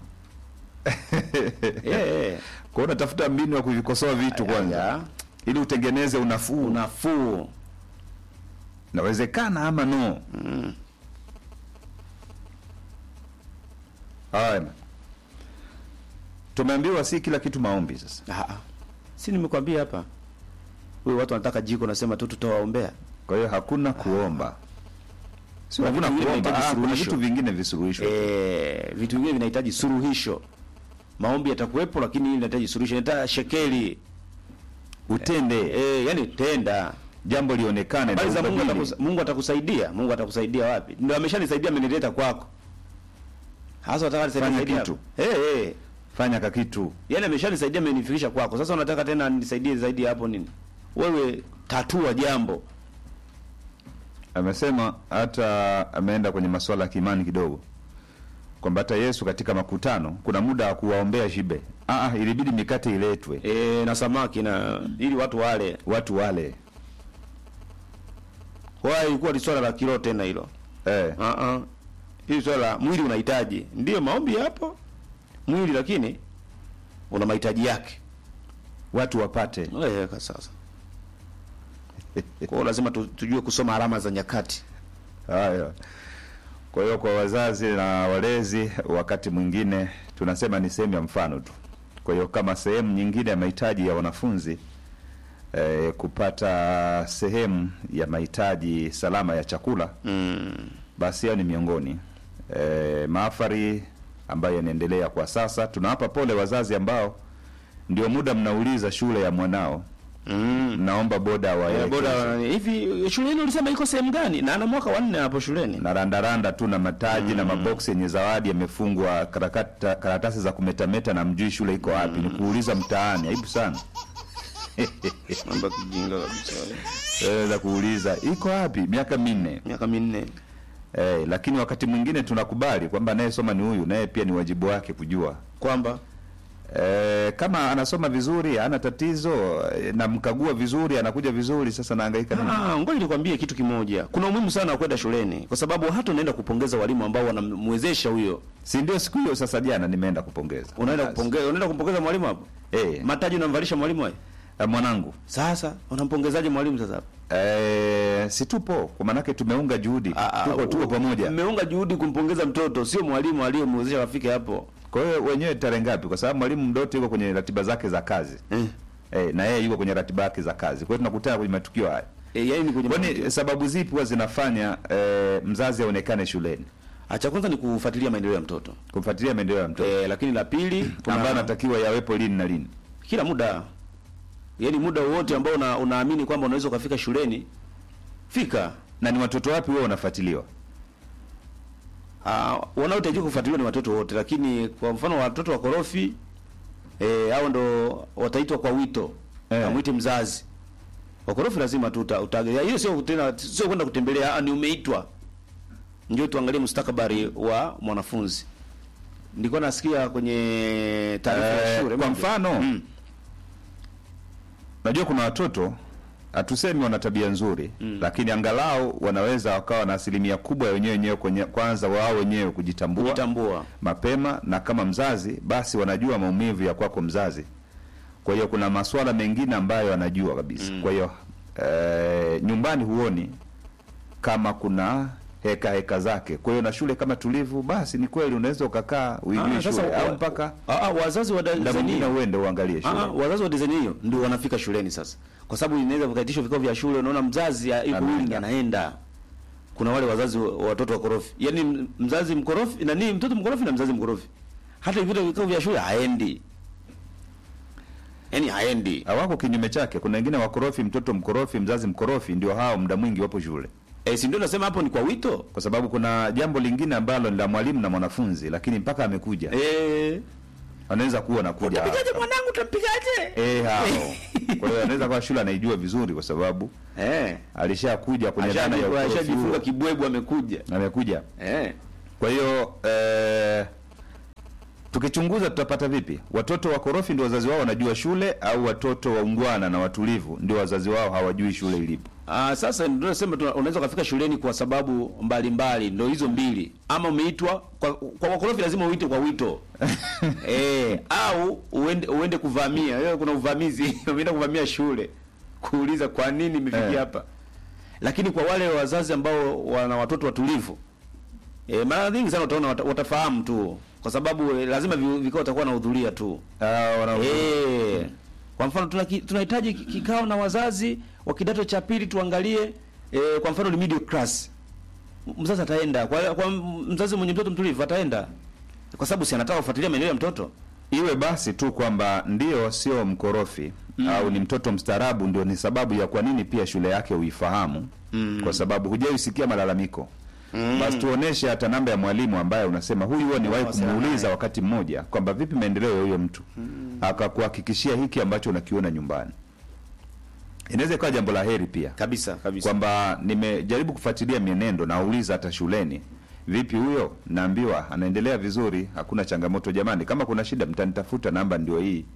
eh, eh. Kwa hiyo unatafuta mbinu ya kuvikosoa vitu kwanza, Aya, ili utengeneze unafuu. Unafuu. Nawezekana ama no? Haya, tumeambiwa si kila kitu maombi. Sasa Ah. ah. Si nimekwambia hapa. Wewe watu wanataka jiko nasema tu tutawaombea. kwa hiyo hakuna kuomba, sio Kuna hakuna vitu vingine kuomba. vinahitaji Ah, kuna suluhisho. vitu vingine visuluhisho. Eh, vitu vingine vinahitaji suluhisho. Maombi yatakuwepo lakini hili linahitaji suluhisho. Inahitaji shekeli. Utende Eh, yani tenda. jambo lionekane na Habari za Mungu ubadili. atakusa, Mungu atakusaidia. Mungu atakusaidia wapi? Ndio ameshanisaidia amenileta kwako. Hasa unataka Fanya nisaidie kitu. Eh, eh. Fanya kakitu Yaani ameshanisaidia amenifikisha kwako. Sasa unataka tena nisaidie zaidi ya hapo nini? Wewe tatua jambo. amesema hata ameenda kwenye masuala ya kiimani kidogo kwamba hata Yesu katika makutano kuna muda wa kuwaombea shibe. Ah, ah, ilibidi mikate iletwe Eh, na samaki na ili watu wale. watu wale Kwa ilikuwa ni swala la kiroho tena hilo. eh. Ah ah. Hili swala la mwili unahitaji. Ndio maombi yapo. Mwili lakini una mahitaji yake. watu wapate Eh, kwa sasa. Kwa hiyo lazima tu, tujue kusoma alama za nyakati. haya. Kwa hiyo kwa wazazi na walezi, wakati mwingine tunasema ni sehemu ya mfano tu. Kwa hiyo kama sehemu nyingine ya mahitaji ya wanafunzi eh, kupata sehemu ya mahitaji salama ya chakula Mm. basi hayo ni miongoni e, maafari ambayo yanaendelea kwa sasa. Tunawapa pole wazazi ambao ndio muda mnauliza shule ya mwanao, Mm. mnaomba boda wa Eh, bora hivi shule yenu ulisema iko sehemu gani? Na ana mwaka wa nne hapo shuleni. na randaranda tu na mataji na maboksi yenye zawadi yamefungwa karakata, karatasi za kumetameta na mjui shule iko wapi. Ni kuuliza mtaani, aibu sana Mambo ya kijinga kabisa. e, za kuuliza iko wapi, miaka minne Miaka minne. e, lakini wakati mwingine tunakubali kwamba anayesoma ni huyu, naye pia ni wajibu wake kujua Kwamba E, kama anasoma vizuri hana tatizo e, namkagua vizuri anakuja vizuri, sasa nahangaika nini? Ah, ngoja nikwambie kitu kimoja. Kuna umuhimu sana wa kwenda shuleni kwa sababu hata unaenda kupongeza walimu ambao wanamwezesha huyo. Si ndio siku hiyo sasa, jana nimeenda kupongeza, Unaenda Basi. kupongeza, unaenda kumpongeza mwalimu hapo? Eh, Mataji unamvalisha mwalimu hayo? Eh, mwanangu Sasa unampongezaje mwalimu sasa? eh, si tupo kwa maanake tumeunga juhudi Ah, ah, tuko tuko u- pamoja Mmeunga juhudi kumpongeza mtoto, sio mwalimu aliyemwezesha afike hapo. kwa hiyo wenyewe tarehe ngapi kwa sababu mwalimu mdote yuko kwenye ratiba zake za kazi Eh. eh, na yeye yuko kwenye ratiba yake za kazi kwa hiyo tunakutana kwenye matukio haya E, yaani ni kwenye kwani sababu zipi huwa zinafanya eh, mzazi aonekane shuleni Ah, cha kwanza ni kufuatilia maendeleo ya mtoto. kumfuatilia maendeleo ya mtoto E, lakini la pili kuna ambayo anatakiwa yawepo lini na lini kila muda yaani muda wowote ambao una, unaamini kwamba unaweza ukafika shuleni fika. na ni watoto wapi huwa wanafuatiliwa Uh, wanaotakiwa kufuatiliwa ni watoto wote, lakini kwa mfano watoto wakorofi eh, hao ndo wataitwa kwa wito Eh. amwite mzazi. Wakorofi lazima tu uta- utage. Hiyo sio tena sio kwenda kutembelea, ah, ni umeitwa. Ndio tuangalie mustakabali wa mwanafunzi. Nilikuwa nasikia kwenye taarifa ya Eh, shule kwa moja. mfano Mm. najua kuna watoto hatusemi wana tabia nzuri mm. lakini angalau wanaweza wakawa na asilimia kubwa ya wenyewe wenyewe kwenye kwanza wao wenyewe kujitambua Kujitambua. mapema na kama mzazi basi wanajua maumivu ya kwako mzazi kwa hiyo kuna masuala mengine ambayo anajua kabisa mm. kwa hiyo eh, nyumbani huoni kama kuna heka heka zake kwa hiyo na shule kama tulivu basi ni kweli unaweza ukakaa uijue Ah, sasa shule wa- au mpaka Ah, ah, wazazi wa muda design mwingine hiyo. uende uangalie shule Ah, ah, wazazi wa design hiyo ndio wanafika shuleni sasa, kwa sababu inaweza vikaitishwa vikao vya shule, unaona mzazi ya- yuko Anaenda. willing anaenda. Kuna wale wazazi wa wa watoto wakorofi, yaani m- mzazi mkorofi na nini, mtoto mkorofi na mzazi mkorofi, hata vile vikao vya shule haendi, yaani haendi. hawako kinyume chake. Kuna wengine wakorofi, mtoto mkorofi, mzazi mkorofi, ndio hao muda mwingi wapo shule, Eh, si ndio nasema hapo ni kwa wito kwa sababu kuna jambo lingine ambalo ni la mwalimu na mwanafunzi, lakini mpaka amekuja eh, anaweza kuwa nakuja pigaje mwanangu, tampigaje eh, hao. Kwa hiyo anaweza kuwa shule anaijua vizuri, kwa sababu eh, alishakuja kwenye dhana ya Ashaji- ukorofi ashajifunga huo. kibwebwe, amekuja amekuja. eh. Kwa hiyo eh, tukichunguza tutapata vipi? Watoto wakorofi ndio wazazi wao wanajua shule, au watoto waungwana na watulivu ndio wazazi wao hawajui shule ilipo? Ah, sasa ndio nasema tuna- unaweza ukafika shuleni kwa sababu mbalimbali, ndio hizo mbili. Ama umeitwa kwa, kwa wakorofi lazima uite kwa wito eh, au uende uende kuvamia. Leo kuna uvamizi, umeenda kuvamia shule kuuliza kwa nini imefikia Eh. hapa. Lakini kwa wale wazazi ambao wana watoto watulivu eh, mara nyingi sana utaona wata, watafahamu tu kwa sababu eh, lazima vi- vikao watakuwa wanahudhuria tu. Ah, wana Eh, kwa mfano tuna ki- tunahitaji ki- kikao na wazazi wa kidato cha pili tuangalie eh, kwa mfano ni middle class. M- Mzazi ataenda kwa, kwa m- mzazi mwenye mtoto mtulivu ataenda kwa sababu si anataka kufuatilia maendeleo ya mtoto. iwe basi tu kwamba ndio sio mkorofi mm. au ni mtoto mstaarabu, ndio ni sababu ya kwa nini pia shule yake uifahamu mm. kwa sababu hujaisikia malalamiko mm. basi tuoneshe hata namba ya mwalimu ambaye unasema huyu huwa niwahi Wasiliana kumuuliza naye. wakati mmoja kwamba vipi maendeleo ya huyo mtu mm. akakuhakikishia hiki ambacho unakiona nyumbani. Inaweza ikawa jambo la heri pia Kabisa kabisa. kwamba nimejaribu kufuatilia mienendo, nauliza hata shuleni, vipi huyo? Naambiwa anaendelea vizuri, hakuna changamoto. Jamani, kama kuna shida mtanitafuta, namba ndio hii.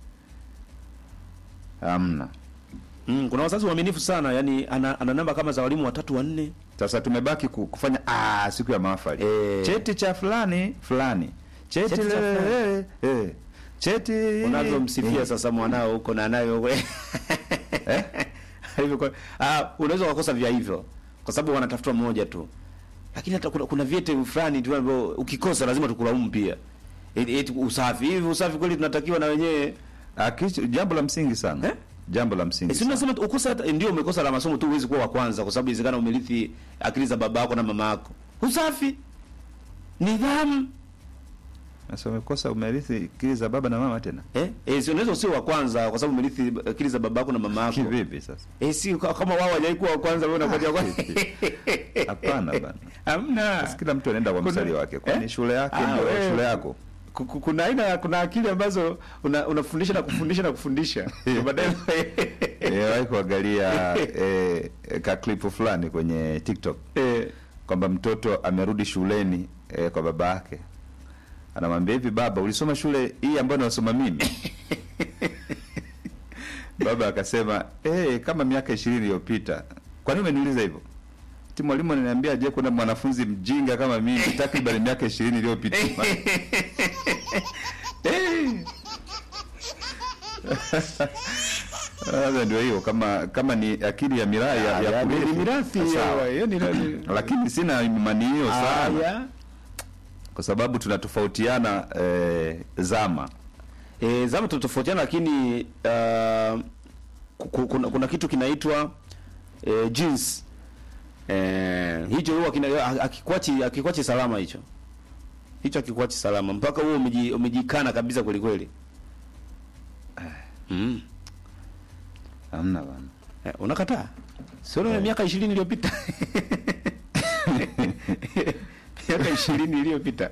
Hamna. Mm, kuna wazazi waaminifu sana, yani ana, ana namba kama za walimu watatu wanne. Sasa tumebaki ku- kufanya ah, siku ya mahafali Eh. cheti cha fulani fulani, cheti, Cheti cha le- fulani. eh, eh, cheti Unavyomsifia eh. sasa mwanao huko na nayo huko. Eh? Alivyokuwa- ah, unaweza kukosa vya hivyo kwa sababu wanatafuta mmoja tu, lakini hata kuna, kuna vyeti fulani tu ambavyo ukikosa lazima tukulaumu pia. Eti eti usafi hivi, usafi kweli tunatakiwa na wenyewe Ah, kitu- jambo la msingi sana Eh? jambo la msingi E, si sana. unasema tu ukosa hata ndio umekosa la masomo tu, huwezi kuwa wa kwanza, kwa sababu inawezekana umerithi akili za baba yako na mama yako. Usafi, nidhamu, Sasa umekosa umerithi akili za baba na mama tena eh, eh si unaweza usio wa kwanza kwa sababu umerithi akili za baba yako na mama yako. kivipi sasa? Eh, si ka- kama wao hawajawahi kuwa wa kwanza, wewe unakuja kwa Hapana bana. hamna. Basi kila mtu anaenda kwa Kuna- mstari wake, kwani eh? shule yake Ah, ndio wewe- shule yako. Ku- ku- Kuna aina kuna akili ambazo una, unafundisha na kufundisha na kufundisha Ndio baadaye Nimewahi kuangalia eh, ka clip fulani kwenye TikTok eh, kwamba mtoto amerudi shuleni eh, kwa baba yake, anamwambia hivi, baba, ulisoma shule hii ambayo nasoma mimi? Baba akasema eh, kama miaka ishirini iliyopita. Kwa nini umeniuliza hivyo? Ti mwalimu ananiambia je, kuna mwanafunzi mjinga kama mimi takriban miaka ishirini iliyopita Sasa ndio hiyo, kama kama ni akili ya miraa ya, ya ni kurithi, mirathi sawa. hiyo, yani ni- lakini sina imani hiyo sana Haya. kwa sababu tunatofautiana eh, zama E, zama tunatofautiana lakini uh, ku- kuna, kuna kitu kinaitwa e, jeans e, hicho huwa kina akikwachi akikwachi salama hicho hicho akikwachi salama mpaka huo umeji, umejikana kabisa kweli kweli mm. hamna bana. Eh, unakataa sio yeah. miaka 20 iliyopita miaka 20 iliyopita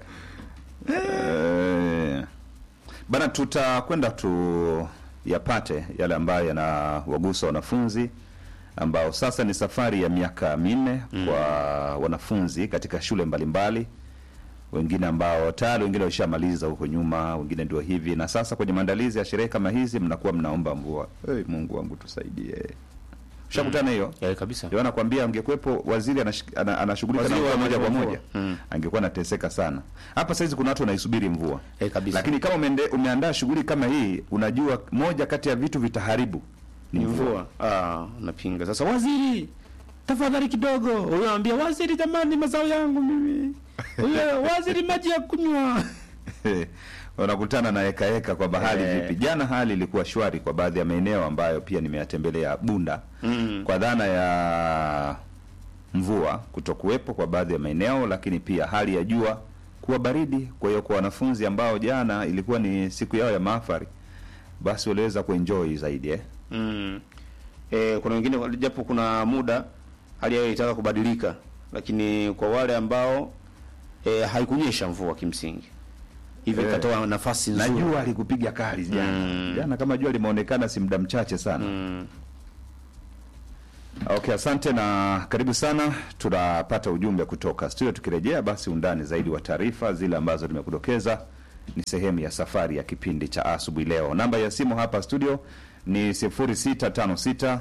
Eh, bana, tutakwenda tu yapate yale ambayo yanawagusa wanafunzi ambao sasa ni safari ya miaka minne kwa wanafunzi katika shule mbalimbali wengine ambao tayari wengine washamaliza huko nyuma, wengine ndio hivi, na sasa kwenye maandalizi ya sherehe kama hizi mnakuwa mnaomba mvua. Hey, Mungu wangu tusaidie. Ushakutana hiyo? eh, kabisa Ndio nakwambia angekuwepo waziri anash- ana- anashughulika na Waziri wa mvua moja kwa mvua. moja Mm. angekuwa anateseka sana. Hapa saizi kuna watu wanaisubiri mvua eh, kabisa lakini kama umeende, umeandaa shughuli kama hii, unajua moja kati ya vitu vitaharibu ni ni mvua. mvua. Ah, napinga. Sasa waziri, tafadhali kidogo. Huyo anambia waziri, jamani, mazao yangu mimi. Huyo waziri, maji ya kunywa. wanakutana na heka heka kwa hali Eh. vipi. Jana hali ilikuwa shwari kwa baadhi ya maeneo ambayo pia nimeyatembelea Bunda Mm. kwa dhana ya mvua kutokuwepo kwa baadhi ya maeneo, lakini pia hali ya jua kuwa baridi. Kwa hiyo kwa wanafunzi ambao jana ilikuwa ni siku yao ya mahafari, basi waliweza kuenjoy zaidi eh. Mm. Eh, kuna wengine japo kuna muda hali yao ilitaka kubadilika, lakini kwa wale ambao eh, haikunyesha mvua kimsingi hivyo Eh. ikatoa nafasi na nzuri. jua alikupiga kali jana Mm. jana, kama jua limeonekana si muda mchache sana Mm. Okay, asante na karibu sana. Tunapata ujumbe kutoka studio. Tukirejea basi, undani zaidi wa taarifa zile ambazo nimekudokeza ni sehemu ya safari ya kipindi cha asubuhi leo. Namba ya simu hapa studio ni 0656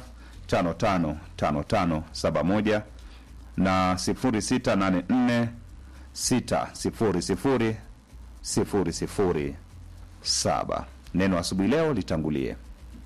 555571 na 0684 600 007. Neno asubuhi leo litangulie.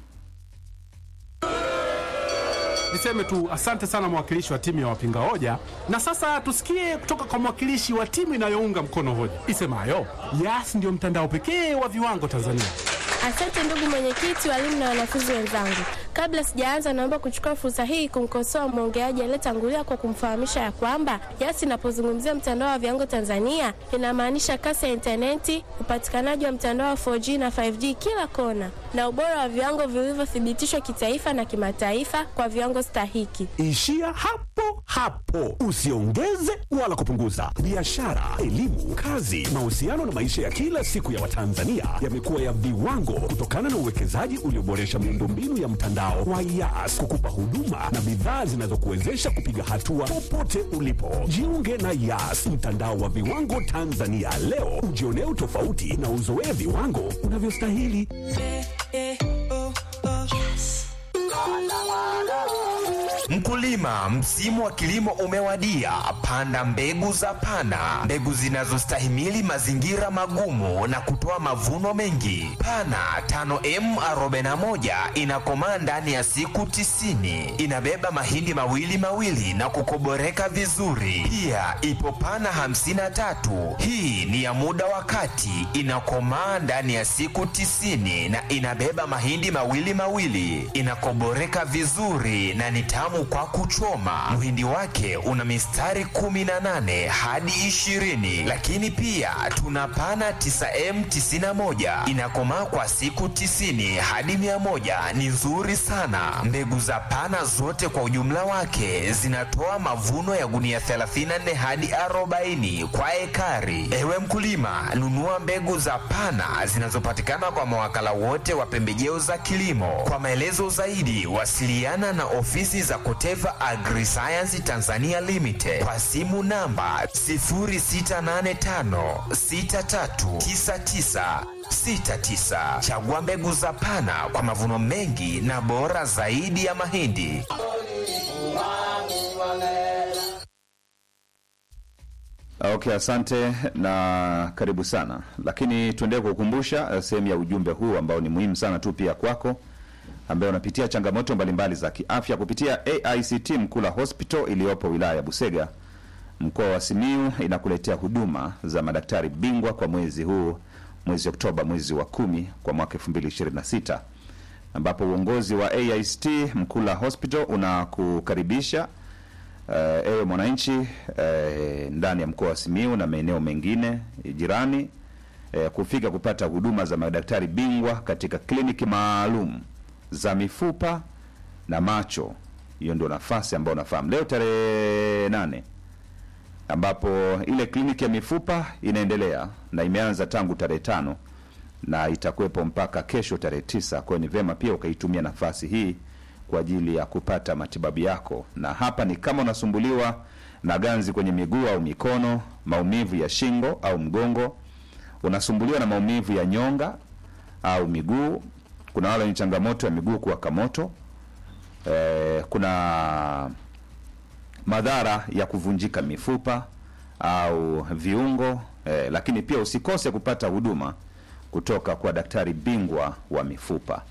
Niseme tu asante sana mwakilishi wa timu ya wapinga hoja, na sasa tusikie kutoka kwa mwakilishi wa timu inayounga mkono hoja isemayo Yas ndio mtandao pekee wa viwango Tanzania. Asante ndugu mwenyekiti, walimu na wanafunzi wenzangu. Kabla sijaanza, naomba kuchukua fursa hii kumkosoa mwongeaji aliyetangulia kwa kumfahamisha ya kwamba Yas inapozungumzia mtandao wa viwango Tanzania inamaanisha kasi ya intaneti, upatikanaji wa mtandao wa 4G na 5G kila kona, na ubora wa viwango vilivyothibitishwa kitaifa na kimataifa kwa viwango stahiki. Ishia hapo hapo, usiongeze wala kupunguza. Biashara, elimu, kazi, mahusiano na maisha ya kila siku ya Watanzania yamekuwa ya viwango kutokana na uwekezaji ulioboresha miundombinu ya mtandao wa Yas kukupa huduma na bidhaa zinazokuwezesha kupiga hatua popote ulipo. Jiunge na Yas, mtandao wa viwango Tanzania leo, ujionee utofauti na uzoee viwango unavyostahili. Mkulima, msimu wa kilimo umewadia. Panda mbegu za Pana, mbegu zinazostahimili mazingira magumu na kutoa mavuno mengi. Pana 5M41 inakomaa ndani ya siku tisini. Inabeba mahindi mawili mawili na kukoboreka vizuri. Pia ipo Pana 53, hii ni ya muda wa kati, inakomaa ndani ya siku tisini na inabeba mahindi mawili mawili, inakoboreka vizuri na ni tamu kwa kuchoma. Mhindi wake una mistari 18 hadi 20, lakini pia tuna pana 9M91 inakomaa kwa siku 90 hadi 100, ni nzuri sana. Mbegu za pana zote kwa ujumla wake zinatoa mavuno ya gunia 34 hadi 40 kwa ekari. Ewe mkulima, nunua mbegu za pana zinazopatikana kwa mawakala wote wa pembejeo za kilimo. Kwa maelezo zaidi, wasiliana na ofisi za Koteva Agriscience Tanzania Limited kwa simu namba 0685639969. Chagua mbegu za Pana kwa mavuno mengi na bora zaidi ya mahindi. Okay, asante na karibu sana, lakini tuendelee kukukumbusha eh, sehemu ya ujumbe huu ambao ni muhimu sana tu pia kwako, ambaye unapitia changamoto mbalimbali za kiafya kupitia AICT Mkula Hospital iliyopo wilaya ya Busega mkoa wa Simiyu inakuletea huduma za madaktari bingwa kwa mwezi huu mwezi Oktoba mwezi wa kumi kwa mwaka 2026 ambapo uongozi wa AICT Mkula Hospital unakukaribisha uh, ewe mwananchi uh, ndani ya mkoa wa Simiyu na maeneo mengine jirani uh, kufika kupata huduma za madaktari bingwa katika kliniki maalum za mifupa na macho. Hiyo ndio nafasi ambayo unafahamu leo tarehe nane ambapo ile kliniki ya mifupa inaendelea na imeanza tangu tarehe tano na itakuwepo mpaka kesho tarehe tisa. Kwa hiyo ni vema pia ukaitumia nafasi hii kwa ajili ya kupata matibabu yako, na hapa ni kama unasumbuliwa na ganzi kwenye miguu au mikono, maumivu ya shingo au mgongo, unasumbuliwa na maumivu ya nyonga au miguu. Kuna wale wenye changamoto ya miguu kuwaka moto. Eh, kuna madhara ya kuvunjika mifupa au viungo eh, lakini pia usikose kupata huduma kutoka kwa daktari bingwa wa mifupa.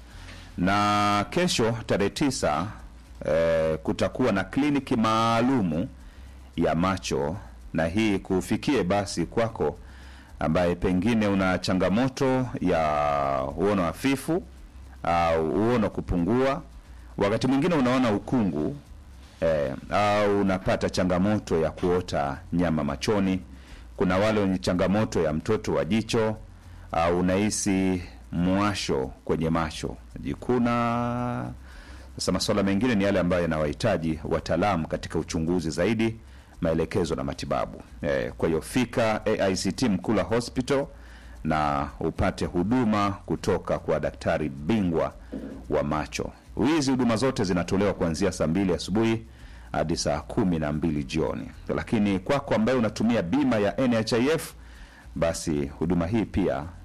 Na kesho tarehe tisa eh, kutakuwa na kliniki maalumu ya macho, na hii kufikie basi kwako ambaye pengine una changamoto ya uono hafifu au uono kupungua, wakati mwingine unaona ukungu eh, au unapata changamoto ya kuota nyama machoni. Kuna wale wenye changamoto ya mtoto wa jicho au unahisi mwasho kwenye macho jikuna. Sasa masuala mengine ni yale ambayo yanawahitaji wataalamu katika uchunguzi zaidi, maelekezo na matibabu. Eh, kwa hiyo fika AICT Mkula Hospital na upate huduma kutoka kwa daktari bingwa wa macho. Hizi huduma zote zinatolewa kuanzia saa mbili asubuhi hadi saa kumi na mbili jioni, lakini kwako ambaye unatumia bima ya NHIF basi huduma hii pia